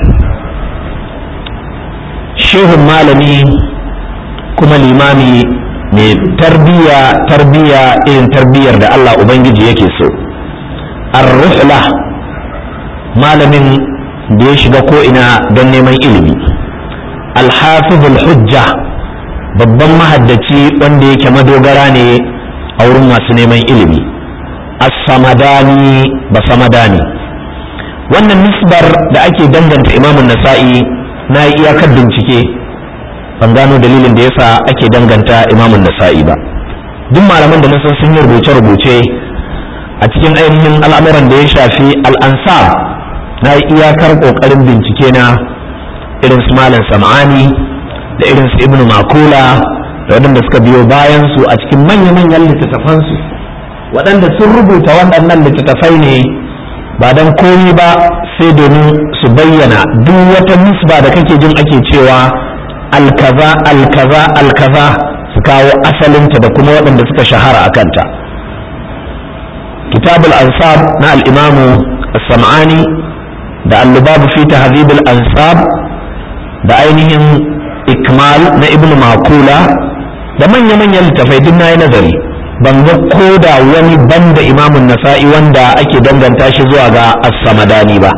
شيخ malami kuma limami mai tarbiya tarbiya irin tarbiyar da Allah Ubangiji yake so ar-ruhla malamin da ya shiga ko'ina don neman ilimi alhafizul hujja babban mahaddaci wanda yake madogara ne a wurin masu neman ilimi as-samadani ba samadani wannan nisbar da ake danganta imamun nasa'i na yi iyakar bincike ban gano dalilin da yasa ake danganta imamun nasa'i ba duk malaman da na san sun yi rubuce-rubuce a cikin ainihin al'amuran da ya shafi al'ansar na yi iyakar ƙoƙarin bincike na irin su malam sam'ani da irin su ibnu makula da waɗanda suka biyo bayan su a cikin manya-manyan littattafansu waɗanda sun rubuta waɗannan littattafai ne ba don komi ba sai domin su bayyana duk wata nisba da kake jin ake cewa alkaza alkaza alkaza su kawo asalinta da kuma waɗanda suka shahara a kanta kitabul ansab na al'imamu sam'ani da allubabu fi tahdhibul ansab da ainihin ikmal na ibnu makula da manya-manyan littafai duk na yi nazari ban ga ko da wani banda imamun nasa'i wanda ake danganta shi zuwa ga as-samadani ba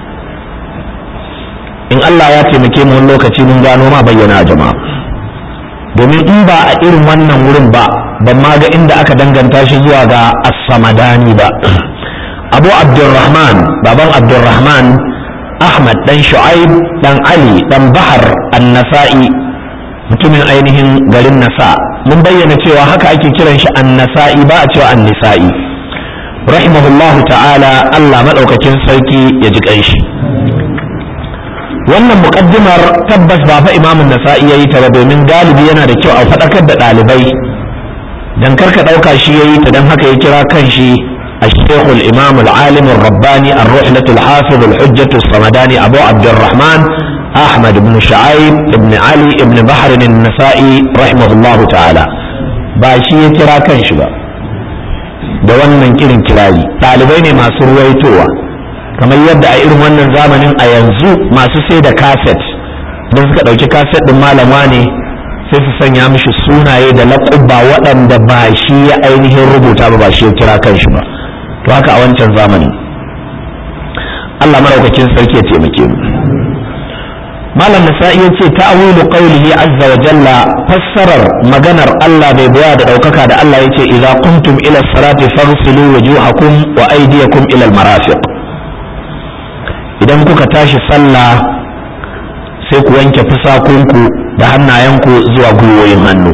in Allah ya taimake mu wani lokaci mun gano ma bayyana jama'a domin in ba a irin wannan wurin ba ban ma ga inda aka danganta shi zuwa ga as-samadani ba abu abdurrahman baban abdurrahman ahmad dan shu'aib dan ali dan bahar an-nasa'i mutumin ainihin garin nasa mun bayyana cewa haka ake kiran shi an-nasa'i ba a cewa an-nisa'i rahimahullahu ta'ala Allah madaukakin sarki ya ji kanshi wannan muqaddimar tabbas ba fa imamun nasa'i yayi ta ba domin galibi yana da kyau a faɗakar da ɗalibai dan karka ɗauka shi yayi ta dan haka ya kira kanshi الشيخ الإمام العالم الرباني الرحلة الحافظ الحجة الصمداني أبو عبد الرحمن أحمد بن شعيب بن علي بن بحر النسائي رحمه الله تعالى باشي كرا كنش با da wannan kirin kirari ɗalibai ne masu ruwaitowa kamar yadda a irin wannan zamanin a yanzu masu sai da kaset don suka ɗauki kaset ɗin malama ne sai su sanya mishi sunaye da laƙubba waɗanda ba shi ya ainihin rubuta ba ba shi ya kira kanshi ba to haka a wancan zamanin Allah maraukakin sarki ya taimake mu malam nasa'i ya ce ta'awilu qawlihi azza wa jalla fassarar maganar Allah bai baya da daukaka da Allah yace idza kuntum ila salati faghsilu wujuhakum wa aydiyakum ila al-marafiq idan kuka tashi sallah sai ku wanke fusakunku da hannayenku zuwa gwiwoyin hannu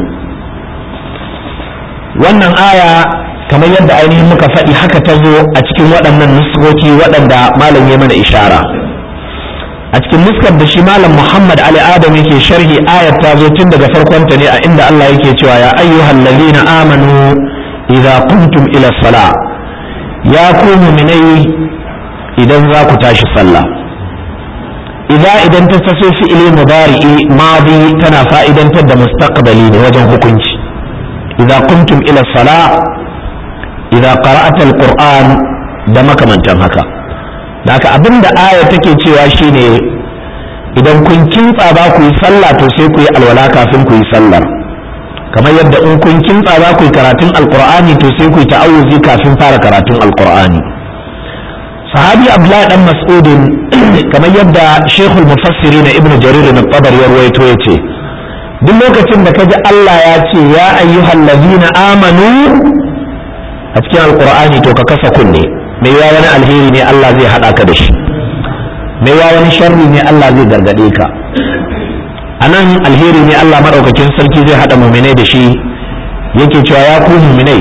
wannan aya kamar yadda ainihin muka faɗi haka ta zo a cikin waɗannan nuskoki waɗanda malam ya mana ishara a cikin nuskar da shi malam muhammad ali adam yake sharhi ayat ta zo tun daga farkonta ne a inda allah yake cewa ya ayyuhal ladina amanu idza kuntum ila sala ya ku mu'minai idan za ku tashi sallah idza idan ta taso fi'ili mudari'i madi tana fa'idantar da mustaqbali ne wajen hukunci idza kuntum ila sala idza qara'ata alquran da makamantan haka haka abinda aya take cewa shine idan kun kintsa ba ku yi sallah to sai ku yi alwala kafin ku yi sallar kamar yadda in kun kintsa za ku yi karatun alqur'ani to sai ku yi ta'awuzi kafin fara karatun alqur'ani sahabi abdullahi dan mas'udin kamar yadda shekul mufassiri na ibnu jarir na tabar ya ruwaito ya ce duk lokacin da kaji Allah ya ce ya ayyuhal ladina amanu a cikin alqur'ani to ka kasa kunne mai yawa wani alheri ne Allah zai hada ka da shi mai yawa wani sharri ne Allah zai gargade ka anan alheri ne Allah madaukakin sarki zai hada muminai da shi yake cewa ya ku muminai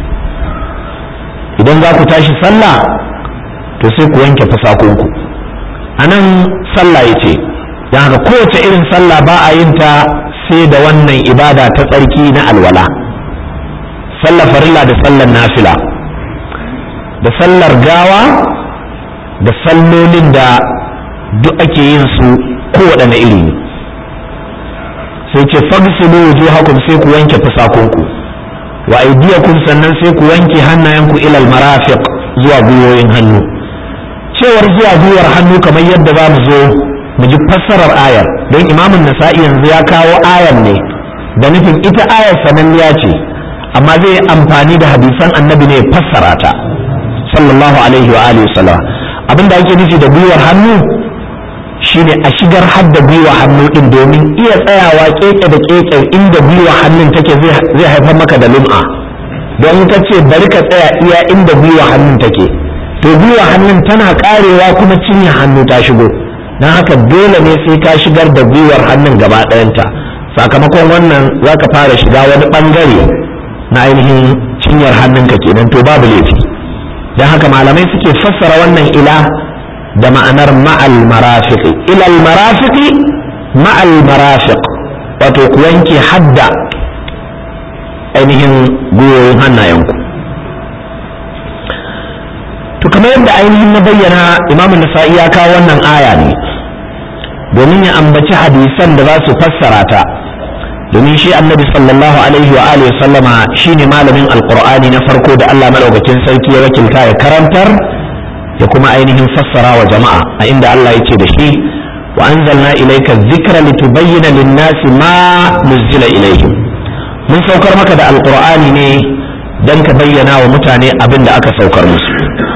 idan za ku tashi sallah to sai ku wanke fasakonku a nan sallah ya ce don haka kowace irin sallah ba a yin ta sai da wannan ibada ta tsarki na alwala sallar farilla da sallar nafila da sallar gawa da sallolin da duk ake yin su kowaɗanne iri ne sai ce fagsilu wujuhakum sai ku wanke fusakunku wa aydiyakum sannan sai ku wanke hannayenku ilal marafiq zuwa gwiwoyin hannu cewar zuwa gwiwar hannu kamar yadda za mu zo mu ji fassarar ayar don imamun nasa'i yanzu ya kawo ayar ne da nufin ita ayar sananniya ce amma zai amfani da hadisan annabi ne fassara ta sallallahu alaihi wa alihi wasallam abinda ake nufi da gwiwar hannu shine a shigar hadda gwiwa hannu din domin iya tsayawa keke da keke inda gwiwa hannun take zai haifar maka da lum'a don ka ce bari ka tsaya iya inda gwiwa hannun take to gwiwa hannun tana karewa kuma cinye hannu ta shigo don haka dole ne sai ka shigar da gwiwar hannun gaba ɗayanta sakamakon wannan za ka fara shiga wani ɓangare na ainihin cinyar hannunka kenan to babu laifi don haka malamai suke fassara wannan ila da ma'anar ma'al marafiqi ilal marafiqi ma'al marafiq wato ku wanke hadda ainihin gwiwoyin hannayenku to kamar yadda ainihin na bayyana imamu nasa'i ya kawo wannan aya ne domin ya ambaci hadisan da za su fassara ta domin shi annabi sallallahu alaihi wa alihi sallama shine malamin alqur'ani na farko da Allah madaukakin sarki ya wakilta ya karantar ya kuma ainihin fassara wa jama'a a inda Allah ya ce da shi wa anzalna ilayka dhikra litubayyana lin-nasi ma nuzila ilayhim mun saukar maka da alqur'ani ne dan ka bayyana wa mutane abin da aka saukar musu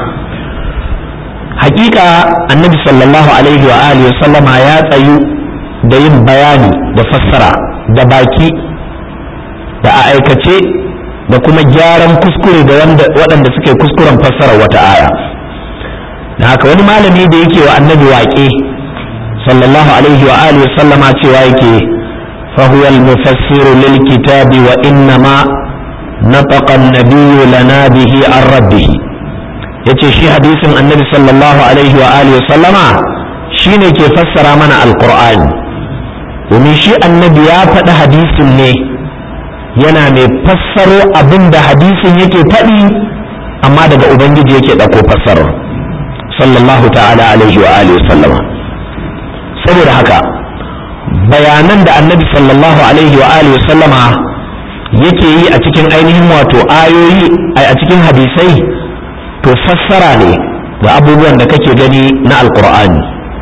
hakika annabi sallallahu alaihi wa alihi sallama ya tsayu da yin bayani da fassara da baki da a aikace da kuma gyaran kuskure da waɗanda suke kuskuren fassara wata aya da haka wani malami da yake wa annabi waƙe sallallahu alaihi wa alihi sallama cewa yake fahuwa al-mufassiru lil kitabi wa innama nataqa an-nabiyyu lana bihi an rabbih yace shi hadisin annabi sallallahu alaihi wa alihi sallama shine ke fassara mana alqur'ani domin shi annabi ya faɗi hadisin ne yana mai fassaro abin da hadisin yake faɗi amma daga ubangiji yake ɗauko fassarar sallallahu ta'ala alaihi wa alihi sallama saboda haka bayanan da annabi sallallahu alaihi wa alihi sallama yake yi a cikin ainihin wato ayoyi a cikin hadisai to fassara ne ga abubuwan da kake gani na alkur'ani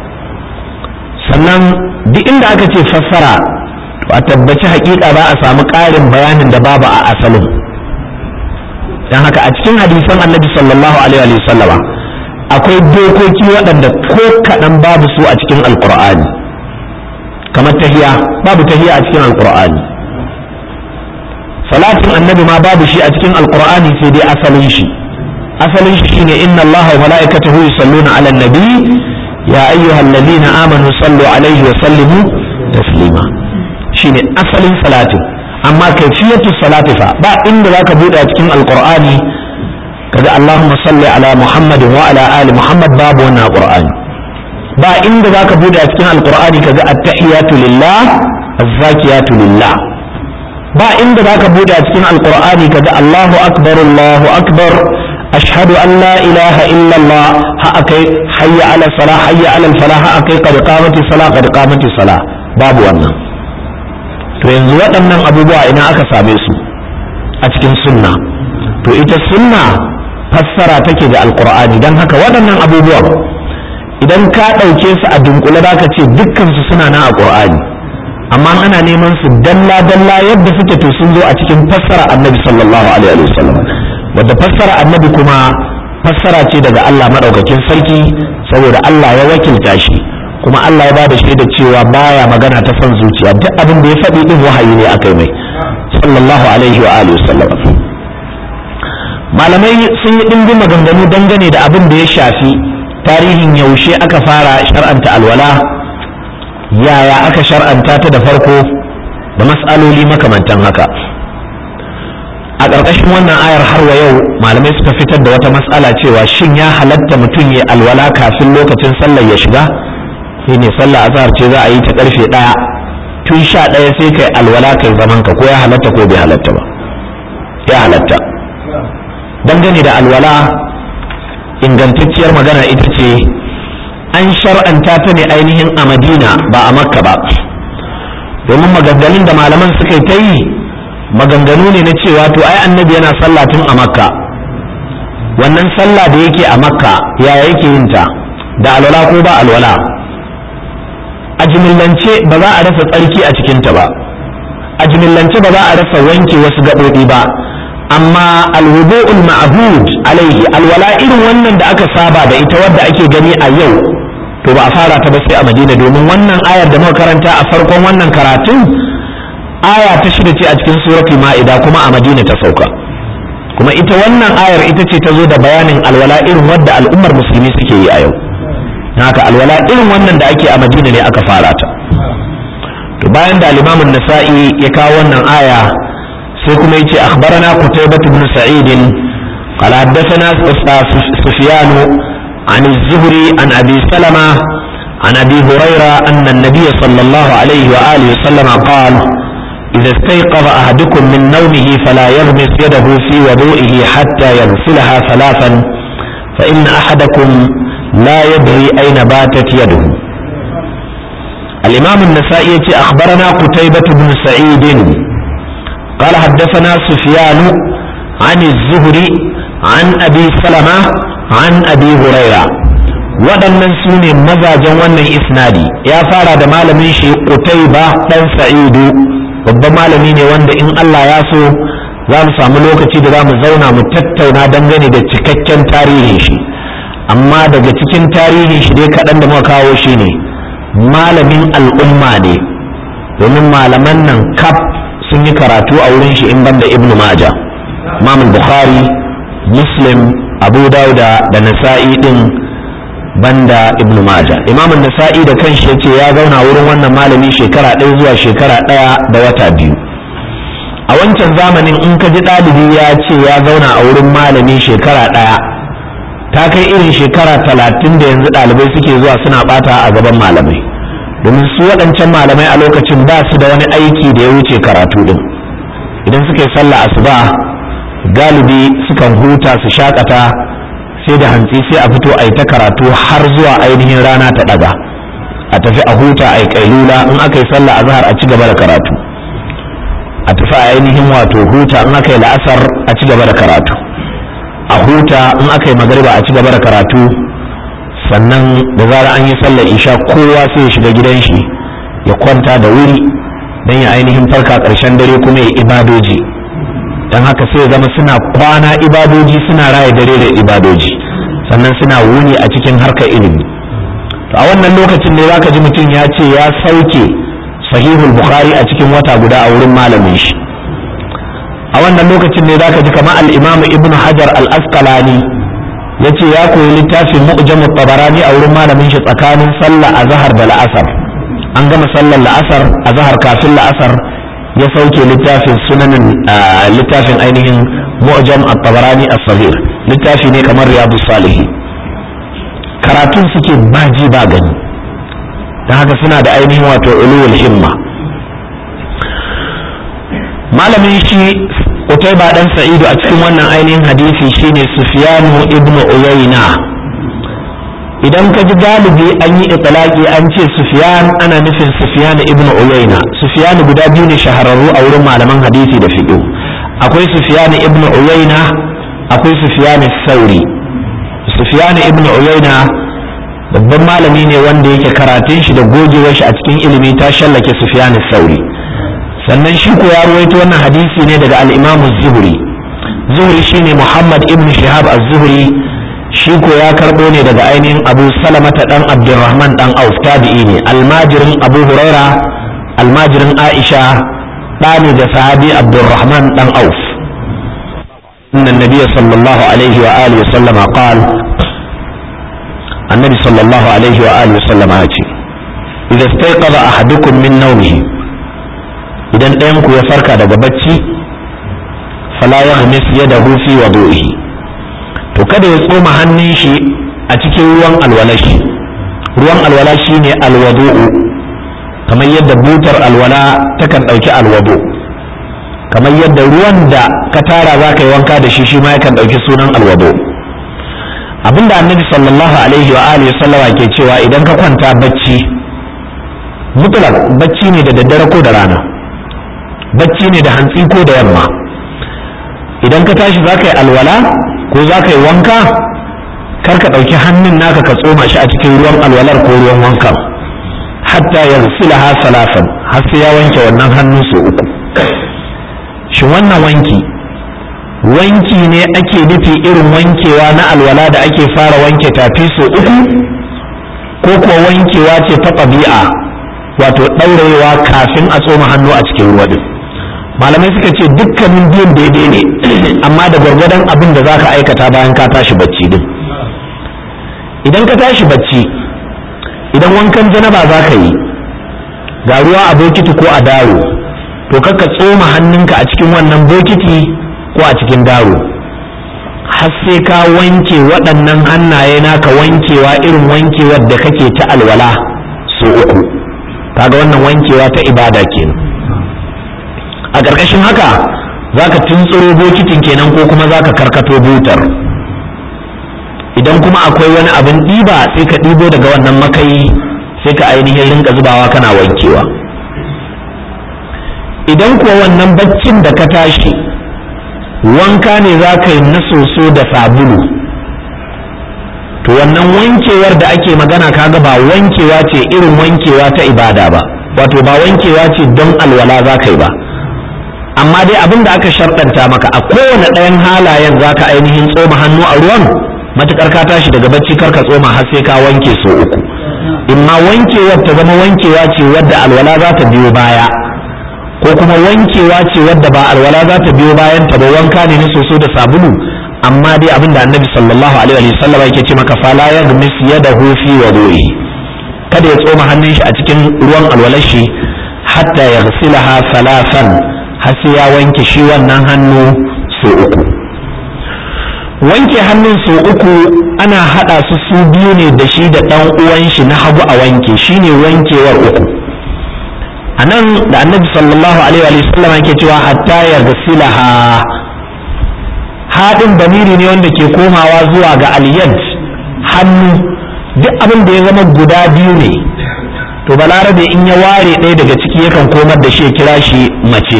sannan duk inda aka ce fassara to a tabbaci hakika za a samu ƙarin bayanin da babu a asalin don haka a cikin hadisan annabi sallallahu alaihi wa sallama akwai dokoki waɗanda ko kaɗan babu su a cikin alkur'ani kamar tahiya babu tahiya a cikin alkur'ani salatin annabi ma babu shi a cikin alkur'ani sai dai asalin shi asalin shi shine inna allaha wa mala'ikatahu yusalluna 'alan nabi ya ayyuhal ladina amanu sallu alaihi wa sallimu taslima shine asalin salatin amma kaifiyatu salati fa ba inda zaka bude a cikin alkur'ani kaga Allahumma salli ala Muhammadin wa ala ali Muhammad babu wannan Qur'ani ba inda zaka bude a cikin Alqur'ani kaga at-tahiyatu lillah az-zakiyatu lillah ba inda zaka bude a cikin Alqur'ani kaga Allahu akbar Allahu akbar ashhadu an la ilaha illa Allah ha akai hayya ala salah hayya ala falah ha akai qad qamati salah qad qamati salah babu wannan to yanzu waɗannan abubuwa ina aka same su a cikin sunna to ita sunna fassara take da alkur'ani don haka waɗannan abubuwan idan ka ɗauke su a dunkule za ka ce dukkansu suna na a ƙur'ani amma ana neman su dalla dalla yadda suke to sun zo a cikin fassara annabi sallallahu alaihi wasallam wadda fassara annabi kuma fassara ce daga Allah madaukakin sarki saboda Allah ya wakilta shi kuma Allah ya ba da shaida cewa baya magana ta son zuciya duk abin da ya faɗi din wahayi ne akai mai sallallahu alaihi wa alihi wasallam malamai sun yi ɗimbin maganganu dangane da abin da ya shafi tarihin yaushe aka fara shar'anta alwala yaya aka shar'anta ta da farko da mas'aloli makamantan haka a ƙarƙashin wannan ayar har wa yau malamai suka fitar da wata mas'ala cewa shin ya halatta mutum ya alwala kafin lokacin sallar ya shiga shi ne sallar azhar ce za a yi ta ƙarfe ɗaya tun sha ɗaya sai kai alwala kai zaman ka ko ya halatta ko bai halatta ba ya halatta dangane da alwala ingantacciyar magana ita ce an shar'anta ta ne ainihin a madina ba a makka ba domin maganganun da malaman suka ta yi maganganu ne na cewa to ai annabi yana sallah tun a makka wannan sallah da yake a makka yaya yake yin ta da alwala ko ba alwala a jimillance ba za a rasa tsarki a cikinta ba a jimillance ba za a rasa wanke wasu gaɓoɓi ba amma alwudu'ul ma'bud alaihi alwala irin wannan da aka saba da ita wadda ake gani a yau to ba a fara ta ba sai a madina domin wannan ayar da muka karanta a farkon wannan karatun aya ta shida ce a cikin suratul ma'ida kuma a madina ta sauka kuma ita wannan ayar ita ce ta zo da bayanin alwala irin wadda al'ummar musulmi suke yi a yau haka alwala irin wannan da ake a madina ne aka fara ta to bayan da al-imamun nasa'i ya kawo wannan aya sai kuma yace akhbarana qutaybah ibn sa'id qala haddathana sufyan عن الزهري عن أبي سلمة عن أبي هريرة أن النبي صلى الله عليه وآله وسلم قال إذا استيقظ أحدكم من نومه فلا يغمس يده في وضوئه حتى يغسلها ثلاثا فإن أحدكم لا يدري أين باتت يده الإمام النسائي أخبرنا قتيبة بن سعيد قال حدثنا سفيان عن الزهري عن أبي سلمة عن أبي هريرة waɗannan su ne mazajen wannan isnadi ya fara da malamin shi Qutayba dan Sa'idu babban malami ne wanda in Allah ya so za mu samu lokaci da za mu zauna mu tattauna dangane da cikakken tarihin shi amma daga cikin tarihin shi dai kaɗan da muka kawo shi ne malamin al'umma ne domin malaman nan kaf sun yi karatu a wurin shi in banda ibn maja imam bukhari muslim abu dauda da nasa'i din banda ibn maja imam nasa'i da kanshi yace ya zauna wurin wannan malami shekara ɗaya zuwa shekara ɗaya da wata biyu a wancan zamanin in ka ji ɗalibi ya ce ya zauna a wurin malami shekara ɗaya ta kai irin shekara talatin da yanzu ɗalibai suke zuwa suna ɓata a gaban malamai domin su waɗancan malamai a lokacin ba su da wani aiki da ya wuce karatu din idan suka yi sallah asuba galibi sukan huta su shakata sai da hantsi sai a fito a yi ta karatu har zuwa ainihin rana ta ɗaga a tafi a huta a yi kailula in aka yi sallah azhar a ci gaba da karatu a tafi a ainihin wato huta in aka yi la'asar a ci gaba da karatu a huta in aka yi magariba a ci gaba da karatu sannan da zara an yi sallar isha kowa sai ya shiga gidan shi ya kwanta da wuri don ya ainihin farka ƙarshen dare kuma ya ibadoji don haka sai ya zama suna kwana ibadoji suna raya dare da ibadoji sannan suna wuni a cikin harkar ilimi to a wannan lokacin ne zaka ji mutum ya ce ya sauke sahihul bukhari a cikin wata guda a wurin malamin shi a wannan lokacin ne zaka ji kamar al-imam ibn hajar al-asqalani yace ya koyi littafin mu'jamut tabarani a wurin malamin shi tsakanin sallah azhar da la'asar an gama sallar la'asar azhar kafin la'asar ya sauke littafin sunanin littafin ainihin mu'jam at-tabarani as-saghir littafi ne kamar riyadus salihin karatun suke baji ba gani don haka suna da ainihin wato ulul himma malamin shi Utaiba dan Sa'idu a cikin wannan ainihin hadisi shine Sufyanu ibnu Uyayna idan ka ji galibi an yi itlaqi an ce Sufyan ana nufin Sufyan ibnu Uyayna Sufyan guda biyu ne shahararru a wurin malaman hadisi da fiqh akwai Sufyan ibnu Uyayna akwai Sufyan Sauri Sufyan ibnu Uyayna babban malami ne wanda yake karatun shi da gogewar shi a cikin ilimi ta shallake Sufyan Sauri sannan shi ko ya ruwaito wannan hadisi ne daga al-Imam Zuhri Zuhri shine Muhammad ibn Shihab az-Zuhri shi ko ya karbo ne daga ainihin Abu Salamata dan Abdurrahman dan Auf tabi'i ne almajirin Abu Huraira almajirin Aisha ɗani da sahabi Abdurrahman dan Auf إن النبي صلى الله عليه وآله وسلم قال النبي صلى الله عليه وآله وسلم آتي إذا استيقظ أحدكم من نومه إذا ɗayanku ya farka daga bacci fala ya hamis yadahu fi wadu'ihi to kada ya tsoma hannun shi a cikin ruwan alwalashi ruwan alwala shine alwadu'u kamar yadda butar alwala takan ɗauki alwadu kamar yadda ruwan da ka tara za ka yi wanka da shi shi ma yakan ɗauki sunan alwado abinda annabi sallallahu alaihi wa alihi sallama ke cewa idan ka kwanta bacci mutlak bacci ne da daddare ko da rana bacci ne da hantsi ko da yamma idan ka tashi za ka yi alwala ko za ka yi wanka kar ka ɗauki hannun naka ka tsoma shi a cikin ruwan alwalar ko ruwan wankan hatta ya ha salafan har sai ya wanke wannan hannu sau uku shin wannan wanki wanki ne ake nufi irin wankewa na alwala da ake fara wanke tafi sau uku ko kuwa wankewa ce ta ɗabi'a wato ɗaurayewa kafin a tsoma hannu a cikin ruwa din malamai suka ce dukkanin biyun daidai ne amma da gwargwadon abin da za ka aikata bayan ka tashi bacci din idan ka tashi bacci idan wankan janaba za ka yi ga ruwa a bokiti ko a daro to ka tsoma hannunka a cikin wannan bokiti ko a cikin daro har sai ka wanke waɗannan hannaye naka wankewa irin wankewar da kake ta alwala so uku kaga wannan wankewa ta ibada kenan a ƙarƙashin haka za ka tuntsuro bokitin kenan ko kuma za ka karkato butar idan kuma akwai wani abin ɗiba sai ka ɗibo daga wannan makayi sai ka ainihin rinka zubawa kana wankewa idan kuwa wannan baccin da ka tashi wanka ne za ka yi na soso da sabulu to wannan wankewar da ake magana kaga ba wankewa ce irin wankewa ta ibada ba wato ba wankewa ce don alwala za ka yi ba amma dai abin da aka sharɗanta maka a kowane ɗayan halayen za ka ainihin tsoma hannu a ruwan matukar ka tashi daga bacci kar ka tsoma har sai ka wanke so uku imma wankewar ta zama wankewa ce wadda alwala za ta biyo baya ko kuma wankewa ce wadda ba alwala za ta biyo bayan ta ba wanka ne na soso da sabulu amma dai abin da annabi sallallahu alaihi wa sallam yake ce maka fala yaghmis yadahu fi wudu'i kada ya tsoma hannun shi a cikin ruwan alwalar shi hatta yaghsilaha salasan har sai ya wanke shi wannan hannu so uku wanke hannun so uku ana haɗa su su biyu ne da shi da ɗan uwan shi na hagu a wanke shine wankewar uku a nan da annabi sallallahu alaihi wa sallam yake cewa hatta ya gasilaha haɗin damiri ne wanda ke komawa zuwa ga aliyad hannu duk abin da ya zama guda biyu ne to balarabe in ya ware ɗaya daga ciki yakan komar da shi ya kira shi mace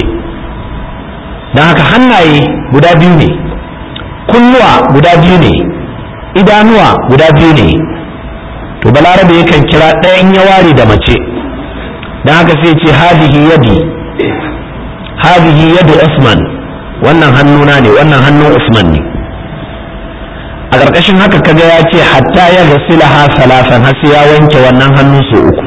don haka hannaye guda biyu ne kunnuwa guda biyu ne idanuwa guda biyu ne to balarabe yakan kira ɗaya in ya ware da mace don haka sai ce hadihi yadi hadihi yadu usman wannan hannuna ne wannan hannun usman ne a ƙarƙashin haka kaga ya ce hatta ya gasila ha salasan har sai ya wanke wannan hannu su uku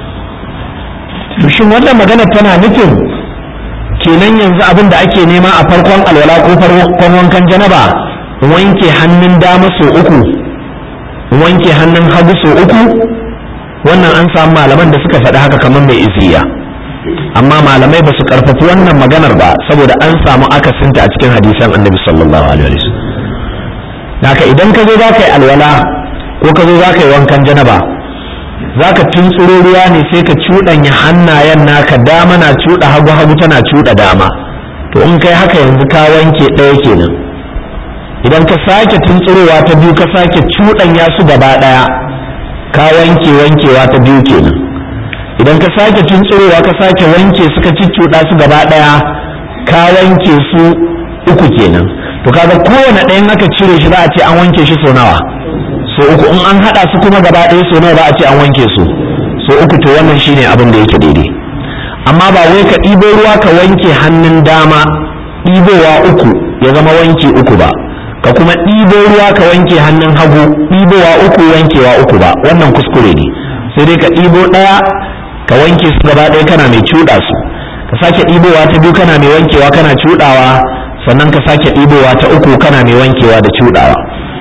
to shin wannan magana tana nufin kenan yanzu abin da ake nema a farkon alwala ko farkon wankan janaba wanke hannun dama so uku wanke hannun hagu so uku wannan an samu malaman da suka faɗi haka kamar mai iziya amma malamai ba su karfafi wannan maganar ba saboda an samu akasinta a cikin hadisan annabi sallallahu alaihi wasallam haka idan ka zo za ka yi alwala ko ka zo za ka yi wankan janaba za ka tuntsuro ruwa ne sai ka cuɗanya hannayen naka dama na cuɗa hagu hagu tana cuɗa dama to in kai haka yanzu ka wanke ɗaya kenan idan ka sake tuntsurowa ta biyu ka sake cuɗanya su gaba ɗaya ka wanke wankewa ta biyu kenan idan ka sake tuntsurowa ka sake wanke suka ciccuɗa su gaba ɗaya ka wanke su uku kenan to kaga kowane ɗayan aka cire shi za a ce an wanke shi sau nawa so uku in an haɗa su kuma gaba ɗaya so nawa za a ce an wanke su so uku to wannan shine abin da yake daidai amma ba wai ka ɗibo ruwa ka wanke hannun dama ɗibowa uku ya zama wanke uku ba ka kuma ɗibo ruwa ka wanke hannun hagu ɗibowa uku wankewa uku ba wannan kuskure ne sai dai ka ɗibo ɗaya ka wanke su gaba ɗaya kana mai cuɗa su ka sake ɗibowa ta biyu kana mai wankewa kana cuɗawa sannan ka sake ɗibowa ta uku kana mai wankewa da cuɗawa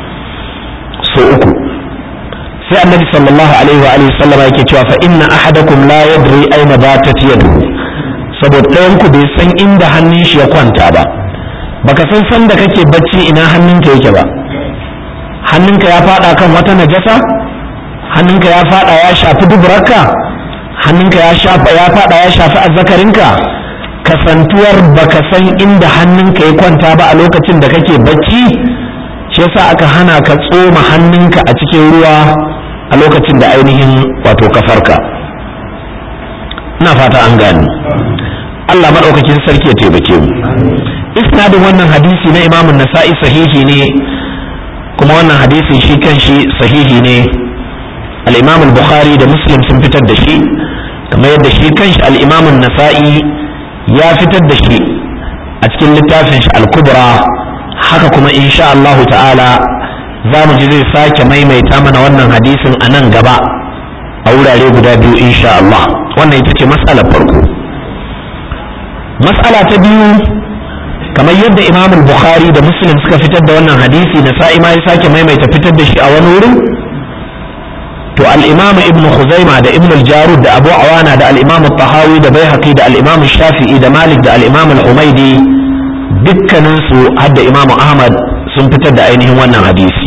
so uku sai annabi sallallahu alaihi wa alihi sallama yake cewa fa inna ahadakum la yadri aina batat yaduhu saboda ɗayan ku bai san inda hannun shi ya kwanta ba baka san san da kake bacci ina hannunka yake ba hannunka ya fada kan wata najasa hannunka ya fada ya shafi duburarka hannunka ya shafa ya fada ya shafi azzakarinka kasantuwar baka san inda hannunka ya kwanta ba a lokacin da kake bacci shi shi yasa aka hana ka tsoma hannunka a cikin ruwa a lokacin da ainihin wato kafarka ina fata an gani Allah maɗaukakin sarki ya taimake mu isnadin wannan hadisi na imamun nasa'i sahihi ne kuma wannan hadisin shi kan shi sahihi ne al-imam al-bukhari da muslim sun fitar da shi kamar yadda shi kan shi al-imam nasai ya fitar da shi a cikin littafin shi al-kubra haka kuma insha Allah ta'ala za mu ji zai sake maimaita mana wannan hadisin a nan gaba a wurare guda biyu insha Allah wannan ita ce mas'alar farko mas'ala ta biyu kamar yadda imam bukhari da muslim suka fitar da wannan hadisi na sa'i ma ya sake maimaita fitar da shi a wani wurin to al-imam ibn khuzaima da ibn al-jarud da abu awana da al-imam tahawi da baihaqi da al-imam shafi'i da malik da al-imam al-humaidi dukkanin su hadda imam ahmad sun fitar da ainihin wannan hadisi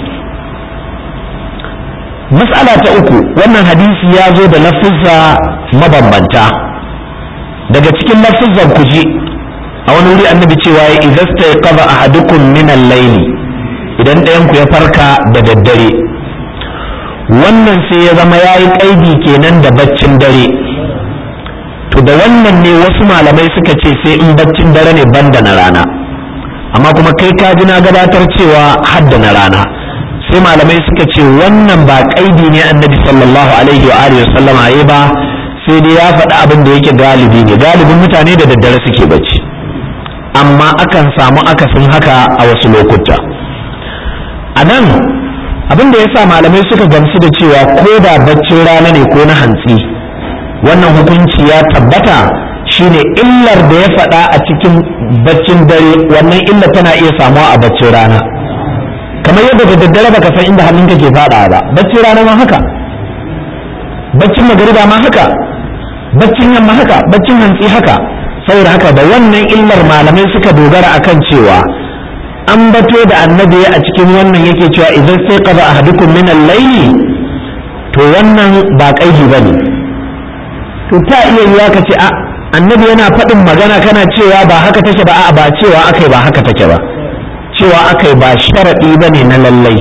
mas'ala ta uku wannan hadisi ya zo da lafuzza mabambanta daga cikin lafuzzan ku ji a wani wuri annabi cewa ya idasta ya kaba ahadukum min al-layli idan ɗayan ku ya farka da daddare wannan sai ya zama yayi kaidi kenan da baccin dare to da wannan ne wasu malamai suka ce sai in baccin dare ne banda na rana amma kuma kai ka ji na gabatar cewa hadda na rana sai malamai suka ce wannan ba kaidi ne annabi sallallahu alaihi wa alihi wasallama yayi ba sai dai ya faɗi abin da yake galibi ne galibin mutane da daddare suke bacci amma akan samu akasin haka a wasu lokuta a nan abin da ya sa malamai suka gamsu da cewa ko da baccin rana ne ko na hantsi wannan hukunci ya tabbata shine illar da ya faɗa a cikin baccin dare wannan illar tana iya samuwa a baccin rana kamar yadda da daddare baka san inda hannunka ke faɗa ba baccin rana ma haka baccin magariba ma haka baccin yamma haka baccin hantsi haka saboda haka da wannan illar malamai suka dogara akan cewa an bato da annabi a cikin wannan yake cewa idan sai qada ahadukum min al-layli to wannan ba kaidi bane to ta iya yiwa ka ce a annabi yana faɗin magana kana cewa ba haka take ba a ba cewa akai ba haka take ba cewa akai ba sharadi bane na lallai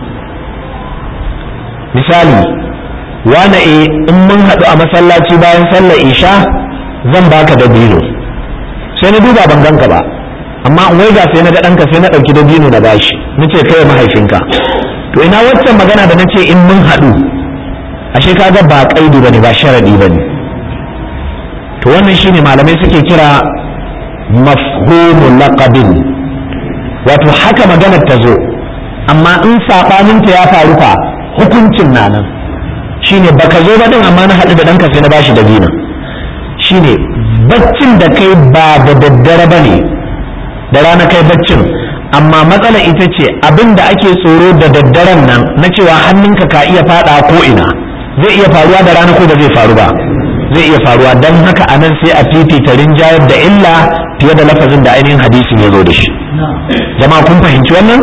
misali wane e in mun haɗu a masallaci bayan sallar isha zan baka dabino sai na duba ban ganka ba amma in waiga sai na ga ɗanka sai na ɗauki dabino na bashi na ce kai mahaifinka to ina waccan magana da na ce in mun haɗu ashe kaga ba ƙaidi bane ba sharadi bane to wannan shine malamai suke kira mafhumu laqabin wato haka maganar ta zo amma in saɓaninta ya faru fa hukuncin na nan shine baka zo ba din amma na haɗu da ɗanka sai na bashi dabino shine baccin da kai ba da daddare ba ne da rana kai baccin amma matsala ita ce abin da ake tsoro da daddaren nan na cewa hannunka ka iya fada ko ina zai iya faruwa da rana ko ba zai faru ba zai iya faruwa don haka a nan sai a fifita rinjayar da illa fiye da lafazin da ainihin hadisin ya zo da shi jama'a kun fahimci wannan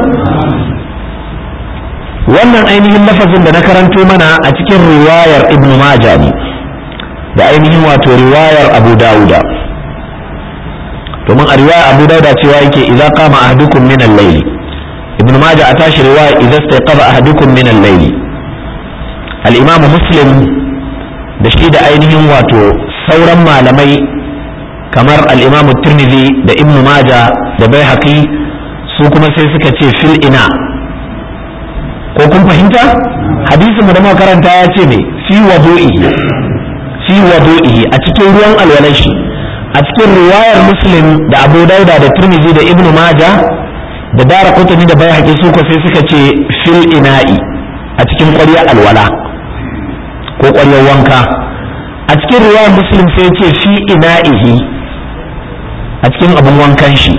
wannan ainihin lafazin da na karanto mana a cikin riwayar ibnu majah ne da ainihin wato riwayar abu dawuda domin a riwayar abu dawuda cewa yake idza qama ahadukum min al-layl ibn majah a tashi riwaya idza istayqaba ahadukum min al-layl al-imam muslim da shi da ainihin wato sauran malamai kamar al-imam tirmidhi da ibn majah da baihaqi su kuma sai suka ce fil ina ko kun fahimta hadisin mu da muka karanta ya ce me fi wadu'ihi fi wadu'ihi a cikin ruwan alwalan shi a cikin riwayar muslim da abu dauda da turmizi da ibnu maja da dara kutani da bai haƙi suka sai suka ce fil ina'i a cikin ƙwaryar alwala ko ƙwaryar wanka a cikin riwayar muslim sai ce fi ina'ihi a cikin abin wankan shi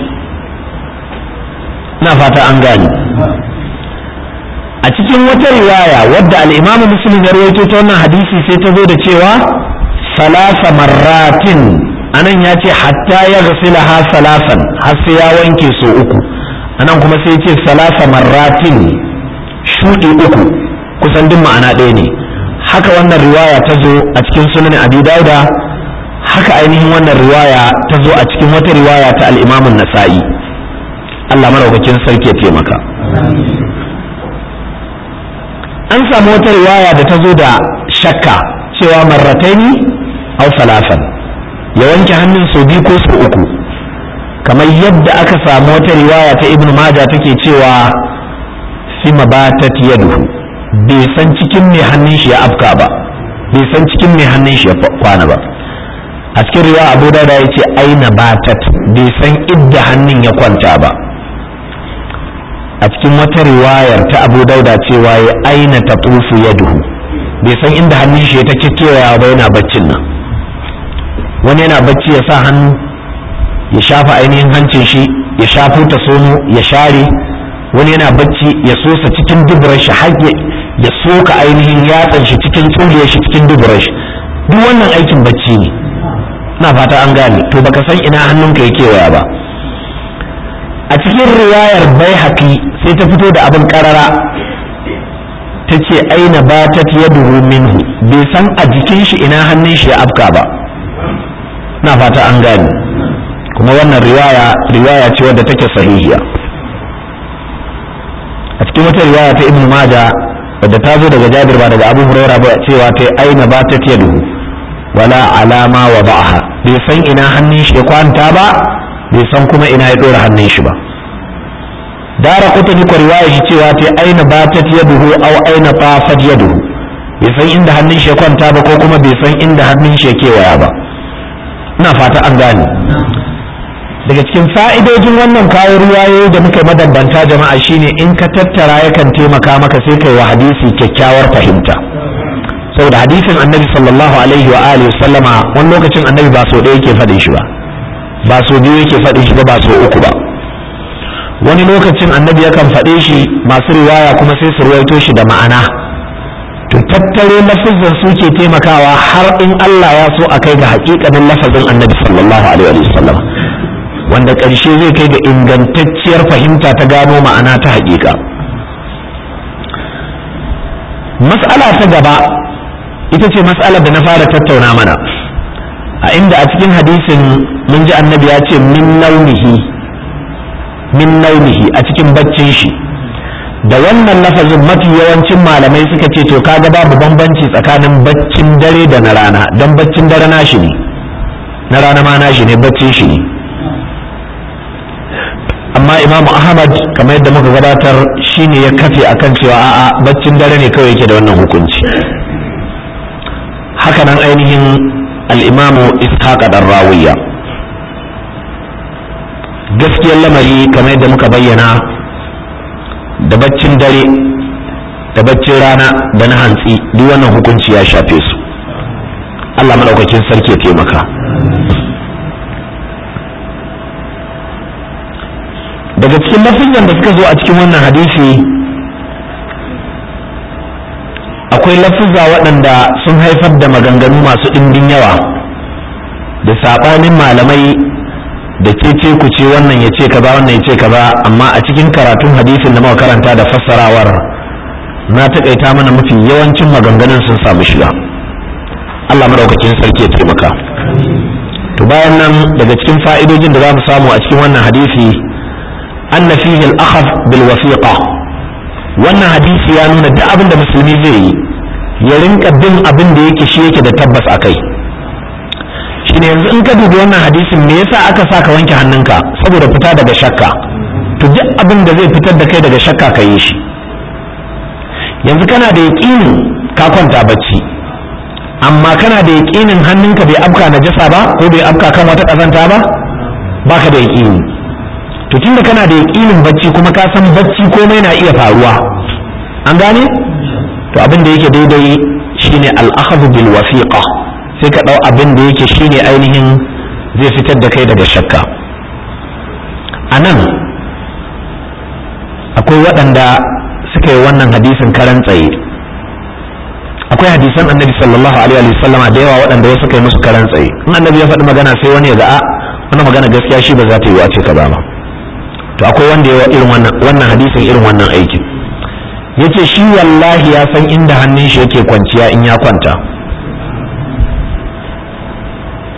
na fata an gani a cikin wata riwaya wadda al'imamu muslim ya rawaito ta wannan hadisi sai ta zo da cewa salasa marratin anan ya ce hatta ya gasila ha salasan har sai ya wanke so uku anan kuma sai ce salasa marratin shuɗi uku kusan duk ma'ana ɗaya ne haka wannan riwaya ta zo a cikin sunan abi dauda haka ainihin wannan riwaya ta zo a cikin wata riwaya ta al'imamun nasa'i Allah maraukakin sarki ya taimaka an samu wata riwaya da ta zo da shakka cewa marrataini aw salafan ya wanke hannun sau biyu ko sau uku kamar yadda aka samu wata riwaya ta ibnu maja take cewa fi mabatat yaduhu bai san cikin mai hannun shi ya afka ba bai san cikin mai hannun shi ya kwana ba a cikin riwaya abu dauda ya ce aina batat bai san idda hannun ya kwanta ba a cikin wata riwayar ta abu dauda cewa ya aina ta tufu yaduhu bai san inda hannun shi ya ta kewaya ba yana baccin nan wani yana bacci ya sa hannu ya shafa ainihin hancin shi ya shafo ta sono ya share wani yana bacci ya sosa cikin duburar shi har ya soka ainihin yatsan shi cikin tsuliyar shi cikin duburar shi duk wannan aikin bacci ne na fata an gane to baka san ina hannunka ya kewaya ba a cikin riwayar bai haƙi sai ta fito da abin karara ta ce aina ba ta yaduhu minhu bai san a jikin shi ina hannun shi ya afka ba na fata an gane kuma wannan riwaya riwaya ce wadda take sahihiya a cikin wata riwaya ta ibnu maja wadda ta zo daga jabir ba daga abu huraira ba cewa ta aina ba ta yadu wala alama wa ba'aha bai san ina hannun shi ya kwanta ba bai san kuma ina ya dora hannun shi ba dara kutani ko riwaya shi cewa ta aina ba ta yaduhu aw aina tafat yaduhu bai san inda hannun shi ya kwanta ba ko kuma bai san inda hannun shi ya kewaya ba ina fata an gane daga cikin fa'idojin wannan kawo ruwayoyi da muka mabambanta jama'a shine in ka tattara yakan taimaka maka sai kai wa hadisi kyakkyawar fahimta saboda hadisin annabi sallallahu alaihi wa alihi sallama wani lokacin annabi ba so ɗaya yake faɗin shi ba ba so biyu yake faɗin shi ba ba so uku ba wani lokacin annabi yakan faɗe shi masu riwaya kuma sai su ruwaito shi da ma'ana to tattaro lafazin su ke taimakawa har in Allah ya so a kai ga hakikanin lafazin annabi sallallahu alaihi wa sallam wanda ƙarshe zai kai ga ingantacciyar fahimta ta gano ma'ana ta haƙiƙa mas'ala ta gaba ita ce mas'alar da na fara tattauna mana a inda a cikin hadisin mun ji annabi ya ce min naunihi min naunihi a cikin baccin shi da wannan lafazin mafi yawancin malamai suka ce to kaga babu bambanci tsakanin baccin dare da na rana don baccin dare nashi ne na rana ma nashi ne baccin shi ne amma imam ahmad kamar yadda muka gabatar shine ya kafe akan cewa a'a baccin dare ne kawai yake da wannan hukunci hakanan ainihin al'imamu ishaq dan rawiya gaskiyar lamari kamar yadda muka bayyana da baccin dare da baccin rana da na hantsi duk wannan hukunci ya shafe su allah maɗaukakin sarki ya taimaka daga cikin lafizan da suka zo a cikin wannan hadisi akwai lafiza waɗanda sun haifar da maganganu masu ɗimbin yawa da saɓanin malamai da ce ku ce wannan ya ce kaza wannan ya ce kaza amma a cikin karatun hadisin da muka karanta da fassarawar na taƙaita mana mafi yawancin maganganun sun samu shiga Allah madaukakin sarki ya taimaka to bayan nan daga cikin fa'idojin da za mu samu a cikin wannan hadisi anna fihi al-akhaf bil wasiqa wannan hadisi ya nuna duk abin da musulmi zai yi ya rinka bin abin da yake shi yake da tabbas a kai shine yanzu in ka dubi wannan hadisin me yasa aka sa ka wanke hannunka saboda fita daga shakka to duk abin da zai fitar da kai daga shakka ka yi shi yanzu kana da yaƙinin ka kwanta bacci amma kana da yaƙinin hannunka bai afka najasa ba ko bai afka kan wata ƙazanta ba baka da yaƙini to tunda kana da yaƙinin bacci kuma ka san bacci komai na iya faruwa an gane to abin da yake daidai shine al-akhdhu bil wasiqa sai ka dau abin da yake shine ainihin zai fitar da kai daga shakka anan akwai waɗanda suka yi wannan hadisin karan tsaye akwai hadisan annabi sallallahu alaihi wa sallama da yawa waɗanda wasu kai musu karan tsaye in annabi ya faɗi magana sai wani ya ga a wannan magana gaskiya shi ba za ta yi wace kaza ba to akwai wanda ya irin wannan wannan hadisin irin wannan aikin yace shi wallahi ya san inda hannun shi yake kwanciya in ya kwanta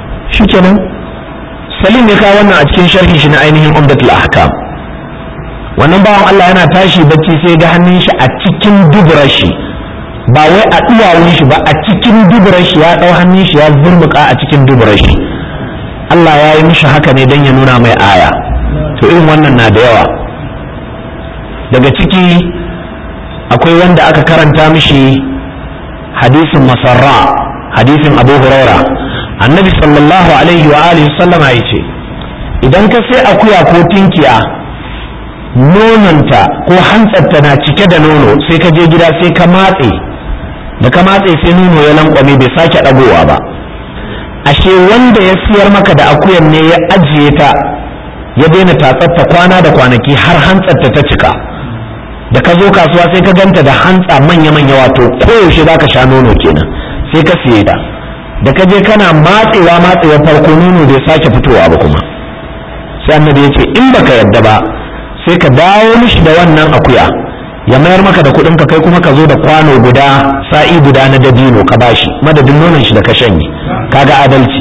shikenan salim ya kawo wannan a cikin sharhin shi na ainihin umdatul ahkam wannan bawan Allah yana tashi bacci sai ga hannun shi a cikin duburar shi ba wai a duwawun shi ba a cikin duburar shi ya ɗau hannun shi ya zurmuka a cikin duburar shi Allah ya yi mishi haka ne don ya nuna mai aya to irin wannan na da yawa daga ciki akwai wanda aka karanta mishi hadisin masarra hadisin abu huraira annabi sallallahu alaihi wa alihi sallama ya ce idan ka sai akuya ko tinkiya nononta ko hantsarta na cike da nono sai ka je gida sai ka matse da ka matse sai nono ya lankwame bai sake ɗagowa ba ashe wanda ya siyar maka da akuyan ne ya ajiye ta ya daina tatsatta kwana da kwanaki har hantsarta ta cika da ka zo kasuwa sai ka ganta da hantsa manya-manya wato koyaushe za ka sha nono kenan sai ka siye ta da ka je kana matsewa matsewa farko nono bai sake fitowa ba kuma sai annabi ya ce in baka yadda ba sai ka dawo mishi da wannan akuya ya mayar maka da kuɗin ka kai kuma ka zo da kwano guda sa'i guda na dabino ka bashi madadin nonon shi da ka shanye kaga adalci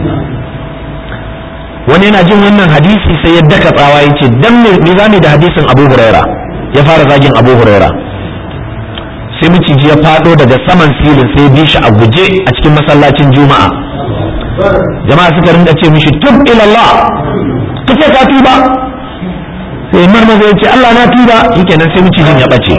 wani yana jin wannan hadisi sai ya daka tsawa ya ce dan me zamu da hadisin Abu Huraira ya fara zagin Abu Huraira sai miciji ya fado daga saman silin sai bi shi a guje a cikin masallacin Juma'a jama'a suka rinka ce mishi tub ila Allah kace ka tuba sai marmaza ya ce Allah na tuba shikenan sai micijin ya bace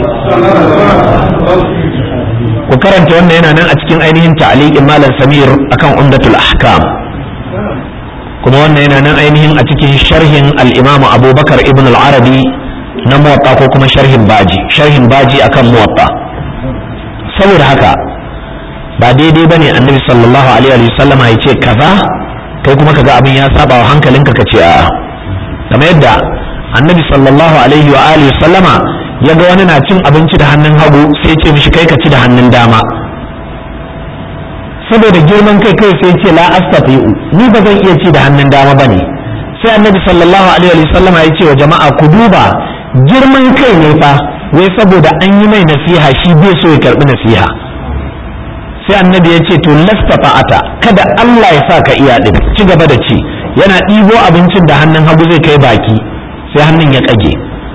ku karanta wannan yana nan a cikin ainihin ta'liqin malam Samir akan Umdatul Ahkam kuma wannan yana nan ainihin a cikin sharhin al-Imam Abubakar ibn al-Arabi na Muwatta ko kuma sharhin Baji sharhin Baji akan Muwatta saboda haka ba daidai bane Annabi sallallahu alaihi wa sallama ya ce kaza kai kuma kaga abin ya saba wa hankalinka ka ce a'a kamar yadda annabi sallallahu alaihi wa alihi sallama ya ga wani na cin abinci da hannun hagu sai ce mishi kai ka ci da hannun dama saboda girman kai kai sai ce la astati'u ni ba zan iya ci da hannun dama bane sai annabi sallallahu alaihi wa sallama ya ce wa jama'a ku duba girman kai ne fa wai saboda an yi mai nasiha shi bai so ya karbi nasiha sai annabi ya ce to lastafa'ata kada Allah ya sa ka iya din ci gaba da ci yana ɗibo abincin da hannun hagu zai kai baki sai hannun ya kage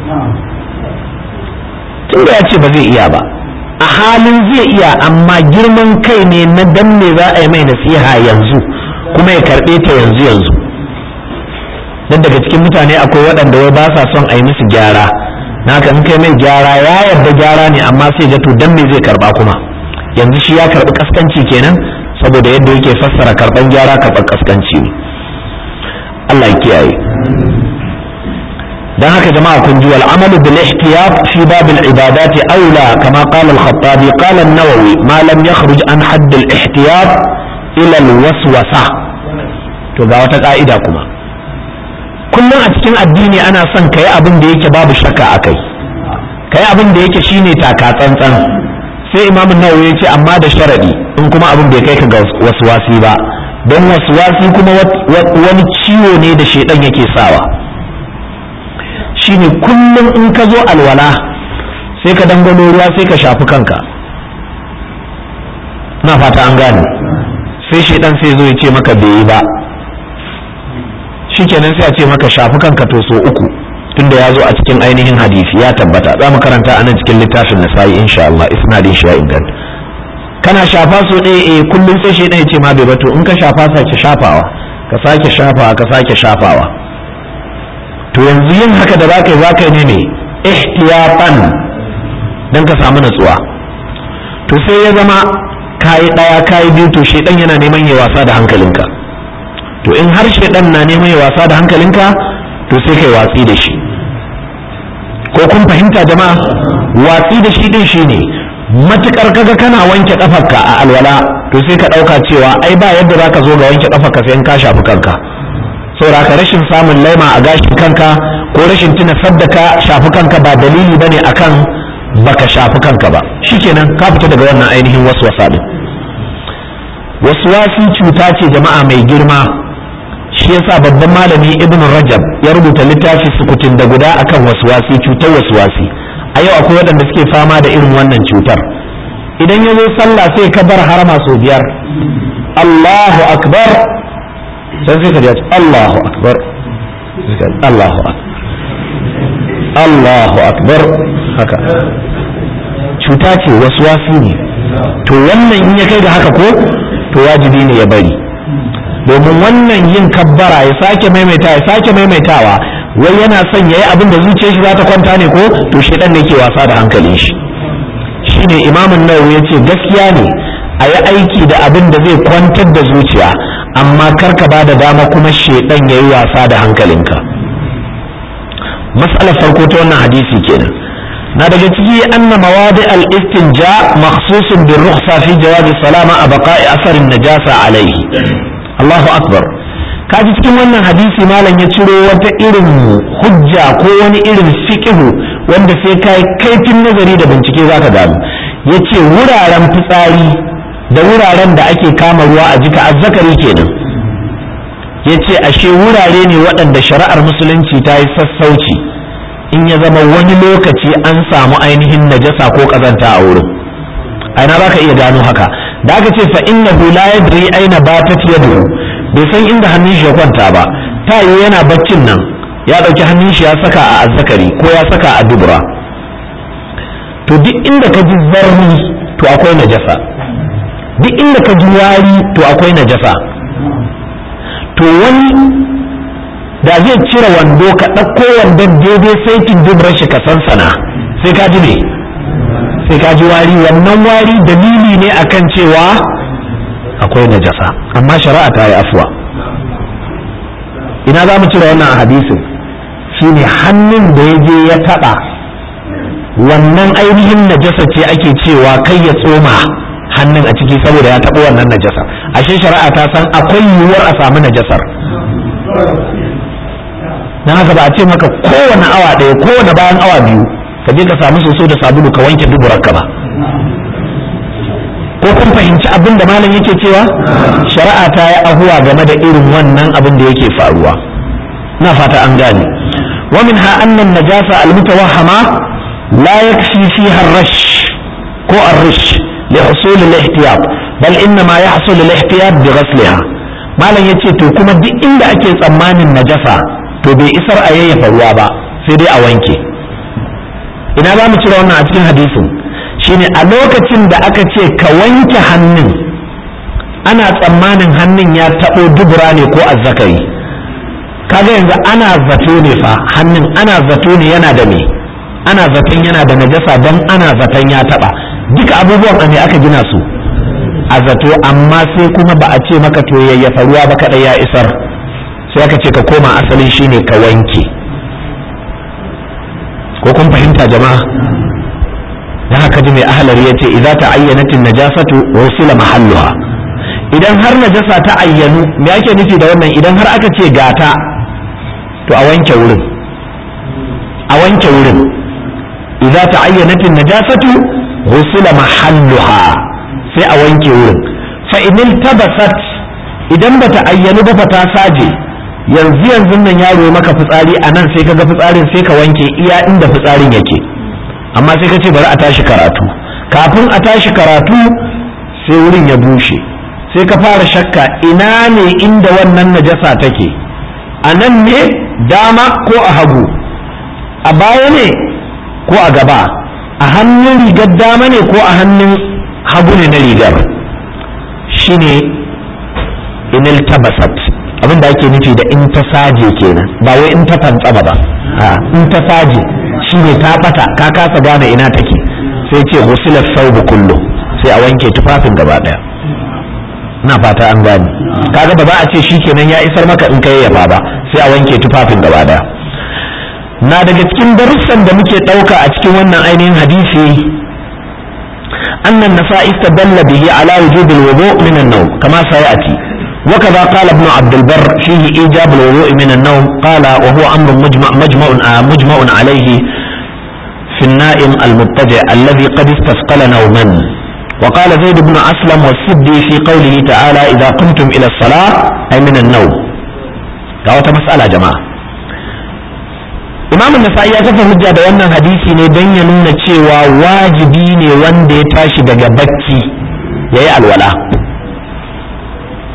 tunda ya ce ba zai iya ba a halin zai iya amma girman kai ne na dan me za a yi mai nasiha yanzu kuma ya karɓe ta yanzu yanzu dan daga cikin mutane akwai waɗanda wai ba sa son a yi musu gyara na in kai mai gyara ya yarda gyara ne amma sai ga to dan me zai karba kuma yanzu shi ya karɓi kaskanci kenan saboda yadda yake fassara karɓan gyara karɓar kaskanci ne Allah ya kiyaye dan haka jama'a kun ji wal amalu bil ihtiyat fi bab al ibadat aula kama qala al khattabi qala an-nawawi ma lam yakhruj an hadd al ihtiyat ila al waswasa to ga wata ka'ida kuma kullum a cikin addini ana son kai abin da yake babu shakka akai kai abin da yake shine taka tsantsan sai imam nawawi ya ce amma da sharadi in kuma abin bai kai ka ga waswasi ba don waswasi kuma wani ciwo ne da shedan yake sawa shine kullum in ka zo alwala sai ka dangano ruwa sai ka shafi kanka na fata an gane sai shedan sai zo ya ce maka bai yi ba shikenan sai a ce maka shafi kanka to so uku tunda ya zo a cikin ainihin hadisi ya tabbata za mu karanta anan cikin littafin nasa'i insha Allah isnadin shi ya inganta kana shafa so ɗaya eh kullum sai shi ya ce ma bai bato in ka shafa sake shafawa ka sake shafawa ka sake shafawa to yanzu yin haka da zaka yi zaka yi ne ne ihtiyatan dan ka samu natsuwa to sai ya zama kayi ɗaya kayi biyu to shedan yana neman ya wasa da hankalinka to in har shedan na neman ya wasa da hankalinka to sai kai watsi da shi ko kun fahimta jama'a watsi da shi din shine matukar kaga kana wanke kafarka a alwala to sai ka dauka cewa ai ba yadda zaka zo ga wanke kafarka sai in ka shafi kanka saboda ka rashin samun laima a gashin kanka ko rashin tuna sadda ka shafi kanka ba dalili bane akan baka shafi kanka ba shikenan ka fita daga wannan ainihin waswasa din waswasi cuta ce jama'a mai girma shi yasa babban malami ibn rajab ya rubuta littafi sukutun da guda akan waswasi cutar waswasi a yau akwai waɗanda suke fama da irin wannan cutar idan ya zo sallah sai ka bar harama sau biyar Allahu akbar sai sai ka ji Allahu akbar Allahu akbar Allahu akbar haka cuta ce wasu wasi ne to wannan in ya kai ga haka ko to wajibi ne ya bari domin wannan yin kabbara ya sake maimaita ya sake maimaitawa wai yana son yayi abin da zuciyar shi za ta kwanta ne ko to shedan ne ke wasa da hankalin shi shine imamun nawawi yace gaskiya ne a yi aiki da abin da zai kwantar da zuciya amma kar ka bada dama kuma shedan yayi wasa da hankalinka mas'alar farko ta wannan hadisi kenan na daga ciki anna mawadi al-istinja makhsusun bin rukhsa fi jawabi salama a baqa'i asarin najasa alaihi Allahu akbar kaji cikin wannan hadisi malam ya ciro wata irin hujja ko wani irin fiqhu wanda sai kai kaifin nazari da bincike zaka gano yace wuraren fitsari da wuraren da ake kama ruwa a jika azzakari kenan yace ashe wurare ne waɗanda shari'ar musulunci ta yi sassauci in ya zama wani lokaci an samu ainihin najasa ko kazanta a wurin aina za ka iya gano haka da aka ce fa innahu la yadri aina batat yaduhu bai san inda hannun shi ya kwanta ba ta yi yana baccin nan ya ɗauki hannun shi ya saka a azzakari ko ya saka a dubura to duk inda ka ji zarni to akwai najasa duk inda ka ji wari to akwai najasa to wani da zai cire wando ka ɗauko wandon daidai saitin duburar shi ka sansana sai ka ji me sai ka ji wari wannan wari dalili ne akan cewa akwai najasa amma shari'a ta yi afuwa ina za mu cire wannan a hadisin shine hannun da ya je ya taɓa wannan ainihin najasa ce ake cewa kai ya tsoma hannun a ciki saboda ya taɓa wannan najasa ashe shari'a ta san akwai yiwuwar a samu najasar don haka ba a ce maka kowane awa ɗaya kowane bayan awa biyu ka je ka samu soso da sabulu ka wanke duburarka ba ko kun fahimci abin da malam yake cewa shari'a ta yi ahuwa game da irin wannan abin da yake faruwa na fata an gane wa minha annan najasa almutawahhama la yakfi fiha ar-rash ko ar-rish li husul al-ihtiyat bal inna ma yahsul al-ihtiyat bi ghasliha malam yace to kuma duk inda ake tsammanin najasa to bai isar a yayyafa ruwa ba sai dai a wanke ina za mu cire wannan a cikin hadisin shine a lokacin da aka ce ka wanke hannun ana tsammanin hannun ya taɓo dubura ne ko azzakari kaga yanzu ana zato ne fa hannun ana zato ne yana da me ana zaton yana da najasa don ana zaton ya taɓa duka abubuwan a me aka gina su a zato amma sai kuma ba a ce maka to yayyafa ruwa ba kaɗai ya isar sai aka ce ka koma asalin shine ka wanke ko kun fahimta jama'a da haka ji mai ahalar ya ce idza ta ayyanatin najasatu rusila mahalluha idan har najasa ta ayyanu me ake nufi da wannan idan har aka ce gata to a wanke wurin a wanke wurin idza ta ayyanatin najasatu rusila mahalluha sai a wanke wurin fa inil tabasat idan bata ayyanu ba fa ta saje yanzu yanzu nan yaro maka fitsari a nan sai kaga fitsarin sai ka wanke iya inda fitsarin yake amma sai ka ce bari a tashi karatu kafin a tashi karatu sai wurin ya bushe sai ka fara shakka ina ne inda wannan najasa take a nan ne dama ko a hagu a baya ne ko a gaba a hannun rigar dama ne ko a hannun hagu ne na rigar shine inil tabasat abin da ake nufi da in ta saje kenan ba wai in ta fantsaba ba in ta saje shine ta bata ka kasa gane ina take sai ce ghusila thawb kullu sai a wanke tufafin gaba daya ina fata an gane kaga ba za a ce shikenan ya isar maka in kai yafa ba sai a wanke tufafin gaba daya na daga cikin darussan da muke dauka a cikin wannan ainihin hadisi أن النساء استدل به على وجوب الوضوء من النوم كما سيأتي وكذا قال ابن عبد البر فيه إيجاب الوضوء من النوم قال وهو أمر مجمع, مجمع, مجمع عليه في النائم المضطجع الذي قد استثقل نوما وقال زيد بن أسلم والسدي في قوله تعالى إذا قمتم إلى الصلاة أي من النوم قالت مسألة جماعة imam nasa'i ya kafa hujja da wannan hadisi ne don ya nuna cewa wajibi ne wanda ya tashi daga bacci ya yi alwala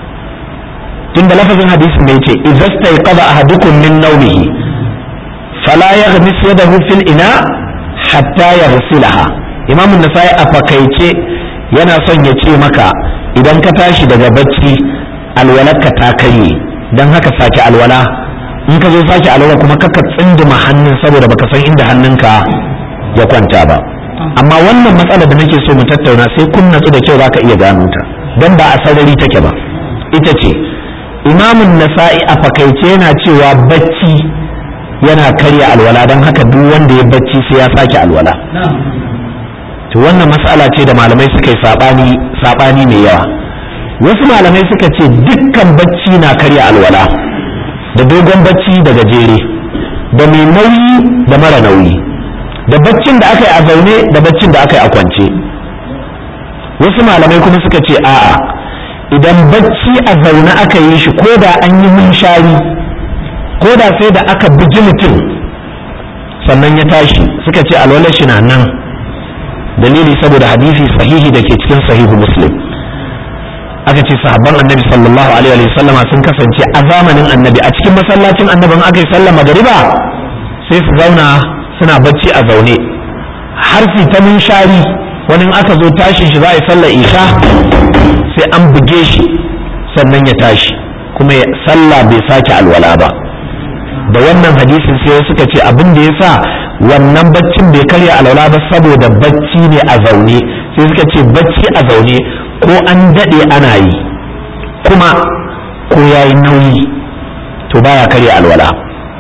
tunda lafazin hadisin mai ce idza stayqadha ahadukum min nawmihi fala yaghmis yadahu fil ina hatta yaghsilaha imam an-nasai a fakaice yana son ya ce maka idan ka tashi daga bacci alwalarka ta karye dan haka sake alwala in ka zo sake alwala kuma kaka tsindima hannun saboda baka san inda hannunka ya kwanta ba amma wannan matsala da nake so mu tattauna sai kun natsu da kyau zaka iya gano ta dan ba a sarari take ba ita ce imamun nasa'i a fakaice yana cewa bacci yana karya alwala don haka duk wanda ya bacci sai ya sake alwala to wannan matsala ce da malamai suka yi sabani sabani mai yawa wasu malamai suka ce dukkan bacci na karya alwala da dogon bacci da gajere da mai nauyi da mara nauyi da baccin da aka yi a zaune da baccin da aka yi a kwance wasu malamai kuma suka ce a'a idan bacci a zaune aka yi shi ko da an yi munshari ko da sai da aka bugi mutum sannan ya tashi suka ce alwalar shi na nan dalili saboda hadisi sahihi da ke cikin sahihu muslim aka ce sahabban annabi sallallahu alaihi wa sallama sun kasance a zamanin annabi a cikin masallacin annabin aka yi sallah magariba sai su zauna suna bacci a zaune har su ta munshari wani aka zo tashin shi za a yi sallar isha sai an buge shi sannan ya tashi kuma sallah bai sake alwala ba da wannan hadisin sai suka ce abin da ya sa wannan baccin bai karya alwala ba saboda bacci ne a zaune sai suka ce bacci a zaune ko an daɗe ana yi kuma ko ya yi nauyi to baya karya alwala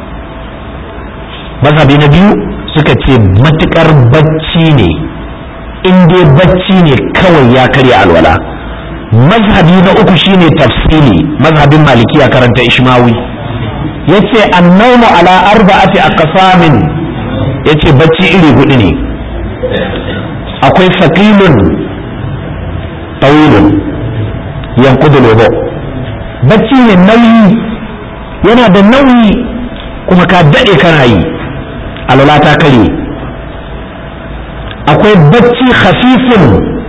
mazhabi na biyu suka ce matukar bacci ne in dai bacci ne kawai ya karya alwala mazhabi na uku shine tafsili mazhabin malikiya karanta ishmawi yace annawmu ala arba'ati aqsamin yace bacci iri hudu ne akwai saqilun tawilun yanqudu lobo bacci ne nauyi yana da nauyi kuma ka dade kana yi alwala ta kare akwai bacci khafifin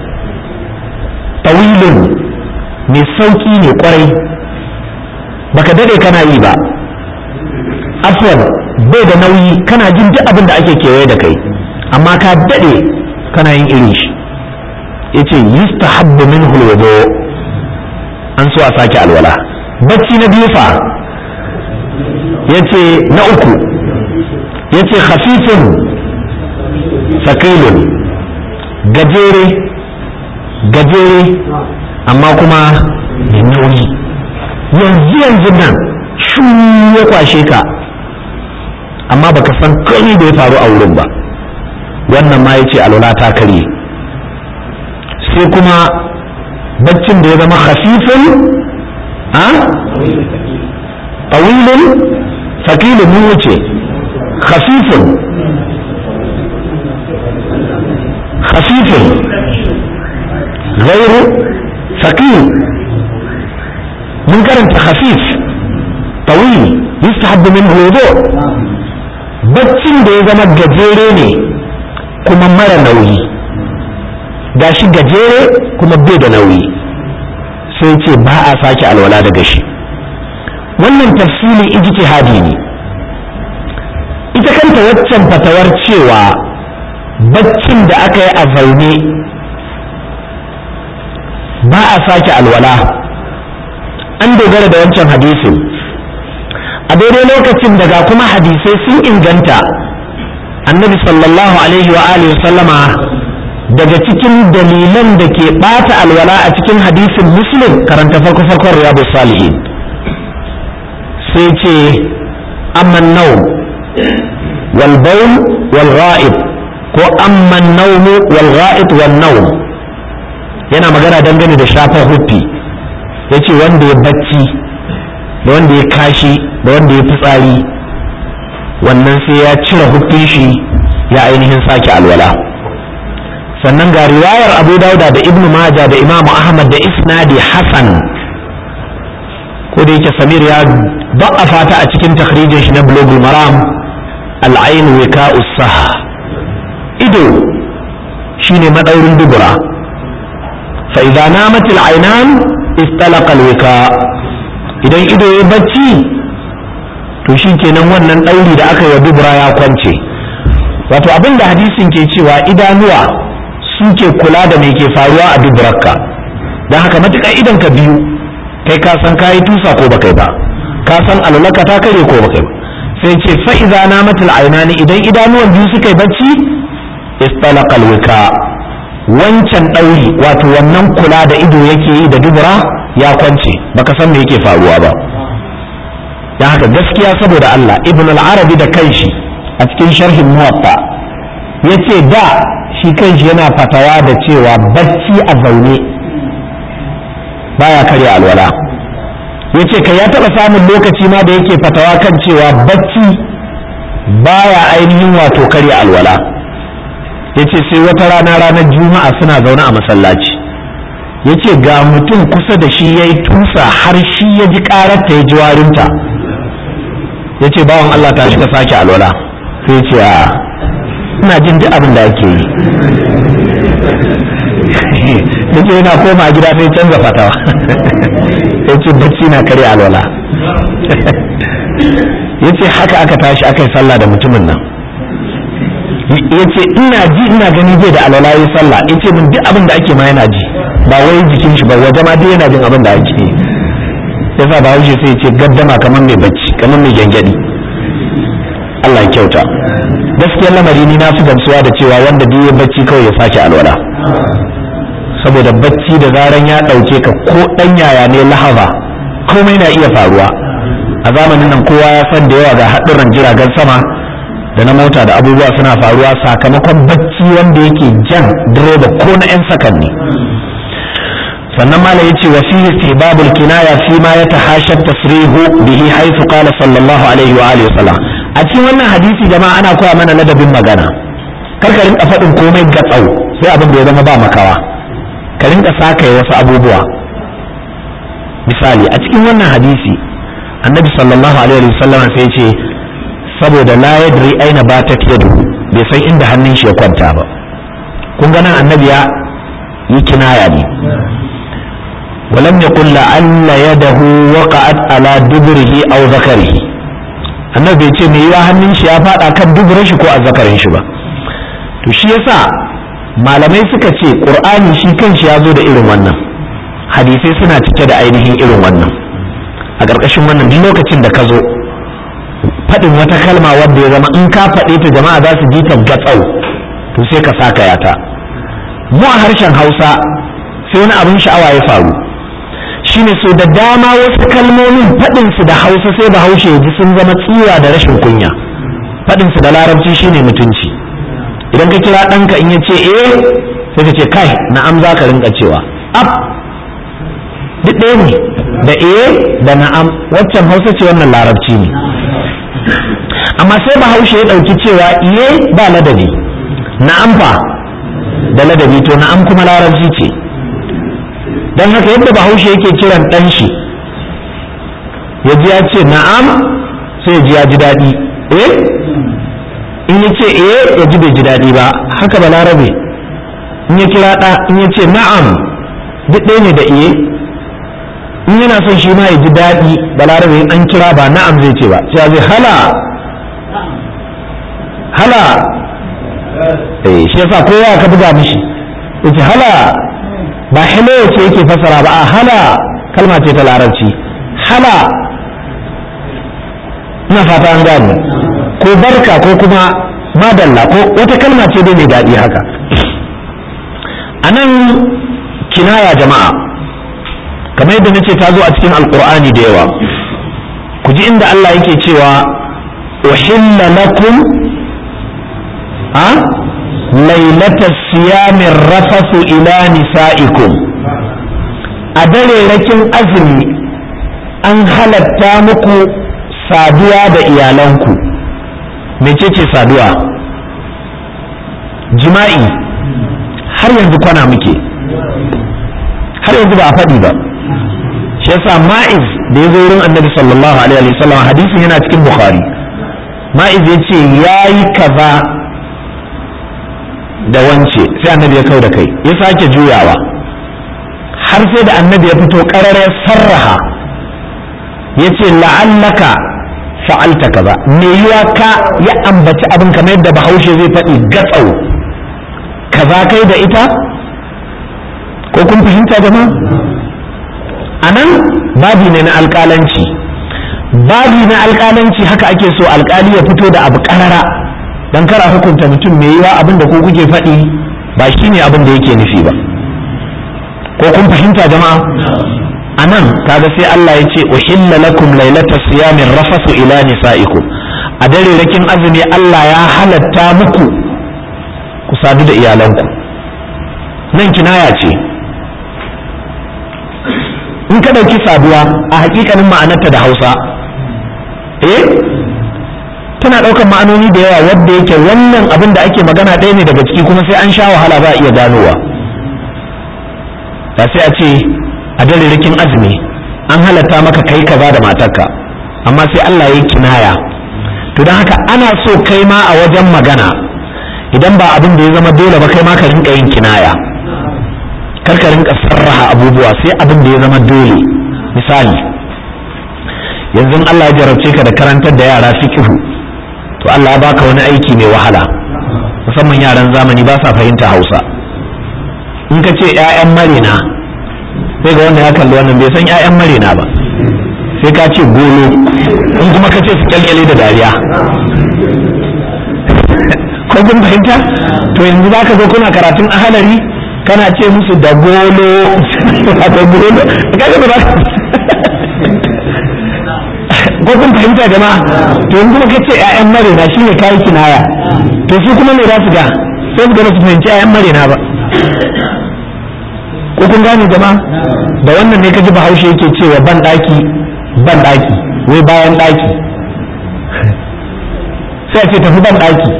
tawilin mai sauki ne kwarai baka dade kana yi ba afwan bai da nauyi kana jin duk abin da ake kewaye da kai amma ka dade kana yin irin shi yace yustahabbu minhu alwudu an so a sake alwala bacci na biyu fa yace na uku yace khafifun sakilun gajere gajere amma kuma da nauyi yanzu yanzu nan shu ya kwashe ka amma baka san kai da ya faru a wurin ba wannan ma yace alwala ta karye sai kuma baccin da ya zama khafifun a tawilun sakilun mun wuce khafifun khafifun غير ثقيل من كرنت خفيف طويل يستحب منه الوضوء baccin da ya zama gajere ne kuma mara nauyi gashi gajere kuma bai da nauyi sai ce ba a sake alwala daga shi wannan tafsili ijtihadi ne ita kanta waccan fatawar cewa baccin da aka yi a zaune ba a sake alwala an dogara da wancan hadisin a daidai lokacin daga kuma hadisai sun inganta annabi sallallahu alaihi wa alihi sallama daga cikin dalilan da ke bata alwala a cikin hadisin muslim karanta farko farkon riyadu salihin sai ce amman nau wal bawl wal ghaib ko amman nawm wal ghaib wal nawm yana magana dangane da shafar huffi ya ce wanda ya bacci da wanda ya kashi da wanda ya fitsari wannan sai ya cire huffin shi ya ainihin sake alwala sannan ga riwayar abu dauda da ibn maja da imamu ahmad da isnadi hasan ko da yake samir ya ba'afa ta a cikin takhrijin shi na bulogul maram al'ain wika usah ido shine madaurin dubura فإذا نامت العينان استلق الوكاء idan ido ya bacci to shi kenan wannan ɗauri da aka yi dubura ya kwance wato abin da hadisin ke cewa idanuwa suke kula da mai ke faruwa a duburarka don haka matuƙar idan ka biyu kai ka san kayi tusa ko baka yi ba ka san alulaka ta kare ko baka yi ba sai ce fa'iza na matul ainani idan idanuwan biyu suka yi bacci istalaqal wika wancan ɗauri wato wannan kula da ido yake yi da dubura ya kwance baka san me yake faruwa ba don haka gaskiya saboda Allah ibn al-arabi da kanshi a cikin sharhin muwatta yace da shi kanshi yana fatawa da cewa bacci a zaune baya karya alwala yace kai ya taba samun lokaci ma da yake fatawa kan cewa bacci baya ainihin wato karya alwala yace sai wata rana ranar juma'a suna zaune a masallaci yace ga mutum kusa da shi yayi tusa har shi ya ji kararta ya ji warinta yace bawan Allah ta shiga sake alwala sai ce a ina jin duk abin da ake yi yace yana koma gida sai canza fatawa yace bacci na kare alwala yace haka aka tashi aka yi sallah da mutumin nan yace ina ji ina gani bai da alwala yi sallah yace min duk abin da ake ma yana ji ba wai jikin shi ba waje ma duk yana jin abin da ake yi yasa ba wuce sai ce gaddama kamar mai bacci kamar mai gyangyaɗi Allah ya kyauta gaskiyar lamari ni na fi gamsuwa da cewa wanda duk ya bacci kawai ya sake alwala saboda bacci da zaran ya ɗauke ka ko ɗan yaya ne lahaba komai na iya faruwa a zamanin nan kowa ya san da yawa ga haɗurran jiragen sama da na mota da abubuwa suna faruwa sakamakon bacci wanda yake jan direba ko na 'yan sakanni sannan malam yace wa fihi istihbabul kinaya fi ma yatahasha tasrihu bihi haythu qala sallallahu alaihi wa alihi wasallam a cikin wannan hadisi jama'a ana koya mana ladabin magana kar ka rinka faɗin komai gatsau sai abin da ya zama ba makawa ka rinka saka wasu abubuwa misali a cikin wannan hadisi annabi sallallahu alaihi wasallam sai ya ce saboda la yadri aina batat yadu bai san inda hannun shi ya kwanta ba kun ga nan annabi ya yi kinaya ne ولم يقل لعل يده وقعت على دبره او ذكره annabi bai ce me yiwa hannun shi ya fada kan duburin shi ko azzakarin shi ba to shi yasa malamai suka ce qur'ani shi kanshi ya zo da irin wannan hadisai suna cike da ainihin irin wannan a ƙarƙashin wannan duk lokacin da ka zo faɗin wata kalma wadda ya zama in ka faɗe ta jama'a za su ji ta gatsau to sai ka saka yata mu a harshen hausa sai wani abin sha'awa ya faru shine so da dama wasu kalmomin faɗinsu da hausa sai da haushe ji sun zama tsiwa da rashin kunya faɗinsu da larabci shine mutunci idan ka kira ɗanka in ya ce eh sai ka ce kai na'am za ka rinka cewa ab duk ɗaya ne da eh da na'am waccan hausa ce wannan larabci ne amma sai bahaushe ya ɗauki cewa iye ba ladabi na'am fa da ladabi to na'am kuma larabci ce don haka yadda bahaushe yake kiran ɗan shi ya ji ya ce na'am sai ya ji ya ji daɗi eh in ya ce eh ya ji bai ji daɗi ba haka ba larabe in ya kira ɗa in ya ce na'am duk ɗaya ne da iye in yana son shi ma ya ji daɗi ba larabe in an kira ba na'am zai ce ba sai ya zai hala hala eh shi yasa kowa ka buga mishi yace hala ba hello ce yake fasara ba a hala kalma ce ta larabci hala ina fata an gane ko barka ko kuma madalla ko wata kalma ce dai mai daɗi haka a nan kinaya jama'a kamar yadda nace ta zo a cikin alkur'ani da yawa ku ji inda Allah yake cewa uhilla lakum a lailatar siyamin rafasu ila nisa'ikum a dare rakin azumi an halatta muku saduwa da iyalanku mecece saduwa jima'i har yanzu kwana muke har yanzu ba a faɗi ba shi yasa ma'iz da ya zo wurin annabi sallallahu alaihi wasallam hadisin yana cikin bukhari ma'iz ya ce ya yi kaza da wance sai annabi ya kau da kai ya sake juyawa har sai da annabi ya fito ƙarare sarraha ya ce la'allaka fa'alta kaza me yiwa ka ya ambaci abin kamar yadda bahaushe zai faɗi gatsau kaza kai da ita ko kun fahimta jama'a a nan babi ne na alƙalanci babi na alƙalanci haka ake so alƙali ya fito da abu ƙarara don kara hukunta mutum me yiwa abin da ko kuke faɗi ba shi ne abin da yake nufi ba ko kun fahimta jama'a a nan kaga sai Allah ya ce uhilla lakum lailata siyamin rafasu ila nisa'ikum a dare rakin azumi Allah ya halatta muku ku sadu da iyalanku nan kinaya ce in ka ɗauki saduwa a hakikanin ma'anarta da hausa eh tana ɗaukar ma'anoni da yawa wadda yake wannan abin da ake magana ɗaya ne daga ciki kuma sai an sha wahala ba a iya ganowa da sai a ce a dalilikin azumi an halatta maka kai kaza da matarka amma sai Allah ya yi kinaya to don haka ana so kai ma a wajen magana idan ba abin da ya zama dole ba kai ma ka rinka yin kinaya kar ka rinka sarraha abubuwa sai abin da ya zama dole misali yanzu Allah ya jarabce ka da karantar da yara fiqhu to Allah ya baka wani aiki mai wahala musamman yaran zamani ba sa fahimta Hausa in ka ce 'ya'yan marina sai ga wanda ya kalli wannan bai san 'ya'yan marina ba sai ka ce golo in kuma ka ce su kyalkyale da dariya ko kun fahimta to yanzu za ka zo kuna karatun ahalari kana ce musu da golo da golo kaga ba ko kun fahimta jama'a to yanzu kuma ka ce 'ya'yan marina shine kayi kinaya to su kuma me za su ga sai su ga su fahimci 'ya'yan marina ba ko kun gane jama'a da wannan ne kaji bahaushe yake cewa ban daki ban daki wai bayan daki sai ce tafi ban daki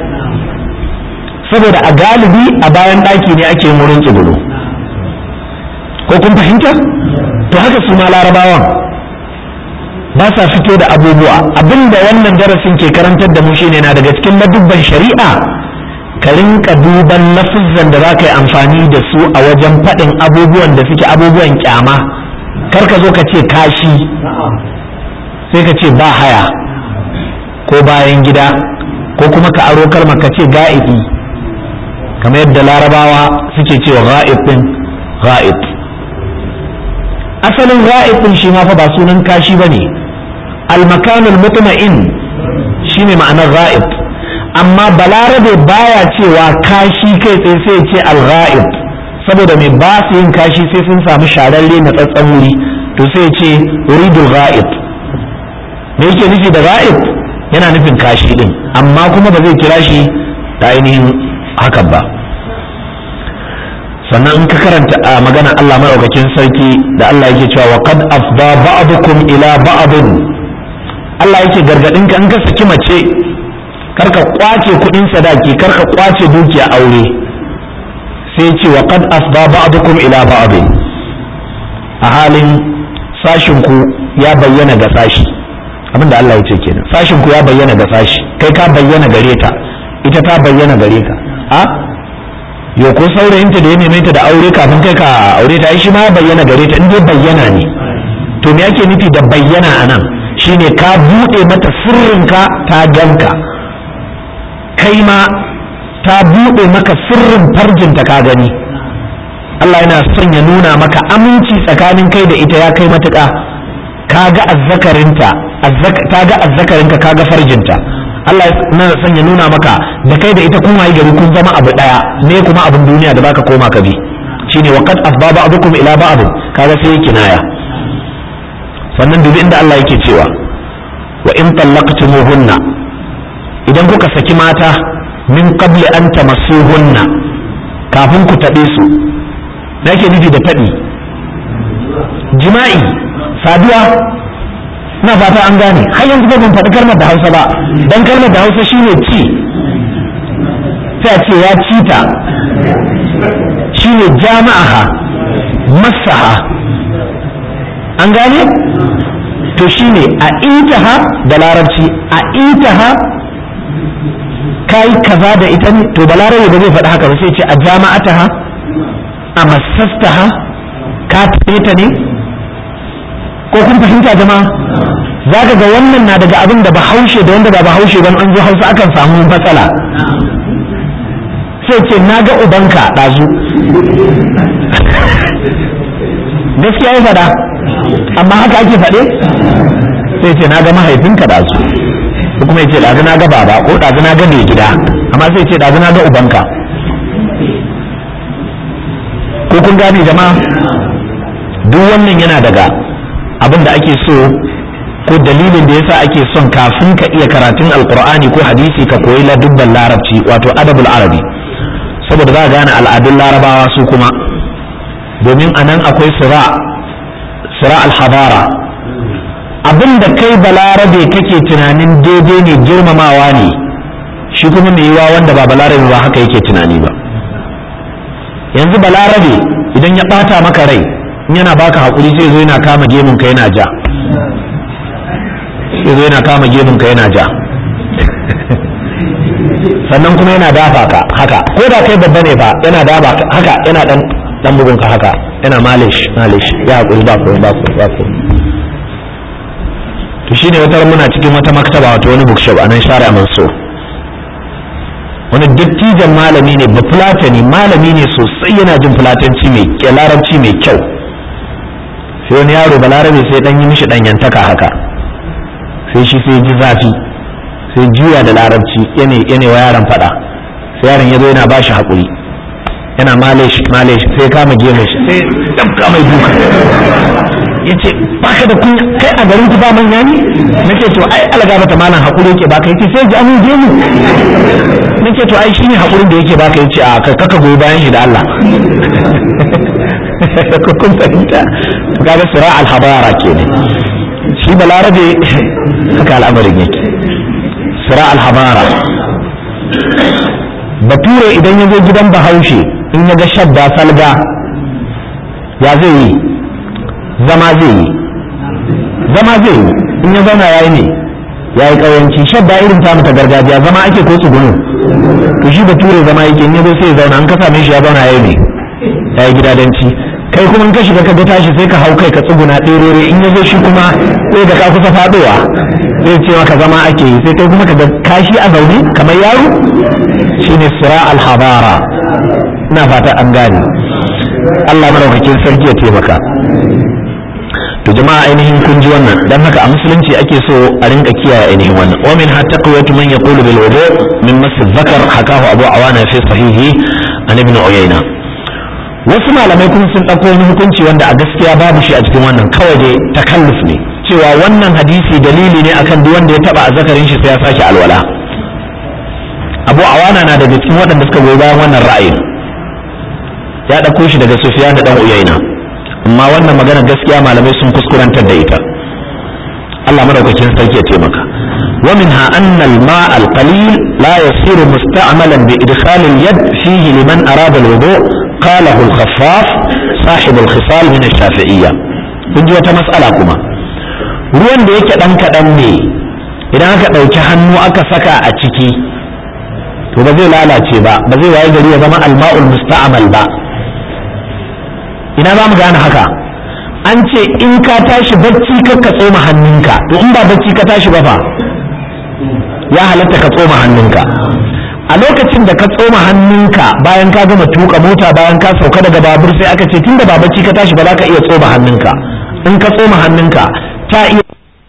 saboda a galibi a bayan daki ne ake wurin tsibiro ko kun fahimta to haka su ma larabawan ba sa fito da abubuwa abinda wannan darasin ke karantar da mu shine na daga cikin ladubban shari'a ka rinka duban lafizan da za ka yi amfani da su a wajen faɗin abubuwan da suke abubuwan kyama kar ka zo ka ce kashi sai ka ce ba haya ko bayan gida ko kuma ka aro kalmar ka ce ga'ibi kamar yadda larabawa suke cewa ga'ib din ga'ib asalin ga'ib din shi ma fa ba sunan kashi bane al-makanul mutma'in shine ma'anar ga'ib amma balarabe baya cewa kashi kai tsaye sai ce al-ghaib saboda mai ba su yin kashi sai sun samu shararre na tsatsan wuri to sai ce uridul ghaib me yake nufi da ghaib yana nufin kashi din amma kuma ba zai kira shi da ainihin hakan ba sannan in ka karanta a magana Allah maɗaukakin sarki da Allah yake cewa wa qad afda ba'dukum ila ba'din Allah yake gargadin ka in ka saki mace karka kwace kudin sadaki karka kwace dukiya aure sai ce wa qad afda ba'dukum ila ba'd a halin sashin ku ya bayyana ga sashi abinda Allah ya ce kenan sashin ku ya bayyana ga sashi kai ka bayyana gare ta ita ta bayyana gare ka a yo ko saurayinta da ya neme ta da aure kafin kai ka aure ta shi ma ya bayyana gare ta in dai bayyana ne to me yake nufi da bayyana anan shine ka bude mata sirrinka ta ganka kai ma ta buɗe maka sirrin farjinta ka gani Allah yana son ya nuna maka aminci tsakanin kai da ita ya kai matuƙa ka ga azzakarinta ta ga azzakarinka ka ga farjinta Allah yana son ya nuna maka da kai da ita kun wayi gari kun zama abu ɗaya ne kuma abin duniya da baka koma ka bi shine wa qad afba ba'dukum ila ba'd kaga sai kinaya sannan dubi inda Allah yake cewa wa in tallaqtumuhunna idan kuka saki mata min qabli an tamassuhunna kafin ku taɓe su da yake nufi da taɓi jima'i saduwa na fata an gane har yanzu ba ban faɗi kalmar da hausa ba dan kalmar da hausa shine ci sai a ce ya ci ta shine jama'aha masaha an gane to shine a intaha da larabci a intaha kai kaza da ita ne to balarabe ba zai faɗi haka ba sai ce a jama'ataha a masastaha ka tafe ta ne ko kun fahimta jama'a za ka ga wannan na daga abin da bahaushe da wanda ba bahaushe ban an zo hausa akan samu matsala sai ce na ga ubanka ɗazu gaskiya ya faɗa amma haka ake faɗe sai ce na ga mahaifinka ɗazu ko kuma ya ce ɗazu na ga baba ko ɗazu na ga mai gida amma sai ce ɗazu na ga ubanka ko kun gane jama'a duk wannan yana daga abin da ake so ko dalilin da yasa ake son kafin ka iya karatun alkur'ani ko hadisi ka koyi ladubban larabci wato adabul arabi saboda za ka gane al'adun larabawa su kuma domin a nan akwai sira sira alhabara abin da kai balarabe kake tunanin daidai ne girmamawa ne shi kuma mai yiwa wanda ba balarabe ba haka yake tunani ba yanzu balarabe idan ya ɓata maka rai yana baka haƙuri sai zo yana kama gemun ka yana ja sai zo yana kama gemun ka yana ja sannan kuma yana dafa ka haka ko da kai babba ne fa yana dafa ka haka yana dan dan bugun ka haka yana malish malish ya haƙuri ba ko ba ko ba ko to shine wata muna cikin wata maktaba wato wani bookshop a nan share Mansur wani dattijan malami ne ba fulatani malami ne sosai yana jin fulatanci mai larabci mai kyau sai wani yaro balarabe sai dan yi mishi danyantaka haka sai shi sai ji zafi sai juya da larabci yana yana wa yaron fada sai yaron ya zo yana ba shi haƙuri yana malish malish sai kama gemu shi sai dabka mai duka ya ce baka da kunya kai a garin ku ba manya ne nake to ai alaga mata malam haƙuri yake baka yace sai ji amin gemu nake to ai shine haƙurin da yake baka yace a kaka goyi bayan shi da Allah ko kun fahimta to kaga sira al-habara kenan shi balarabe haka al'amarin yake sira al-habara bature idan ya zo gidan bahaushe in ya ga shadda salga ya zai yi zama zai yi zama zai yi in ya zauna ya yi ne ya yi ƙauyanci shadda irin ta ta gargajiya zama ake ko tsugunu to shi bature zama yake in ya zo sai ya zauna an ka same shi ya zauna ya yi ne ya yi gidadanci kai kuma in ka shiga ka ga tashi sai ka hau kai ka tsuguna ɗerere in ya zo shi kuma sai da ka kusa faɗowa zai ce maka zama ake yi sai kai kuma ka ga kashi a zaune kamar yaro shine sira al-habara ina fata an gane Allah madaukakin sarki ya taimaka to jama'a ainihin kun ji wannan dan haka a musulunci ake so a rinka kiyaye ainihin wannan wa min hatta qawatu man yaqulu bil wudu min mas dhakar hakahu abu awana fi sahihi an ibn uyayna wasu malamai kuma sun ɗauko wani hukunci wanda a gaskiya babu shi a cikin wannan kawai dai takalluf ne cewa wannan hadisi dalili ne akan duk wanda ya taba azzakarin shi sai ya sake alwala abu awana na daga cikin waɗanda suka goyi bayan wannan ra'ayin ya ɗauko shi daga sufiyan da ɗan uyaina amma wannan magana gaskiya malamai sun kuskurantar da ita Allah madaukakin sarki ya taimaka wa minha anna al-ma' al-qalil la yasiru musta'malan bi idkhal al-yad fihi liman arada al-wudu qalahu al-khaffaf sahib al-khisal min ash-shafi'iyya kun ji wata mas'ala kuma ruwan da yake dan kadan ne idan aka dauki hannu aka saka a ciki to ba zai lalace ba ba zai waye gari ya zama al-ma'ul musta'mal ba ina za mu gane haka an ce in ka tashi bacci ka ka tsoma hannunka to in ba bacci ka tashi ba fa ya halatta ka tsoma hannunka a lokacin da ka tsoma hannunka bayan ka gama tuka mota bayan ka sauka daga babur sai aka ce tunda ba bacci ka tashi ba za ka iya tsoma hannunka in ka tsoma hannunka ta iya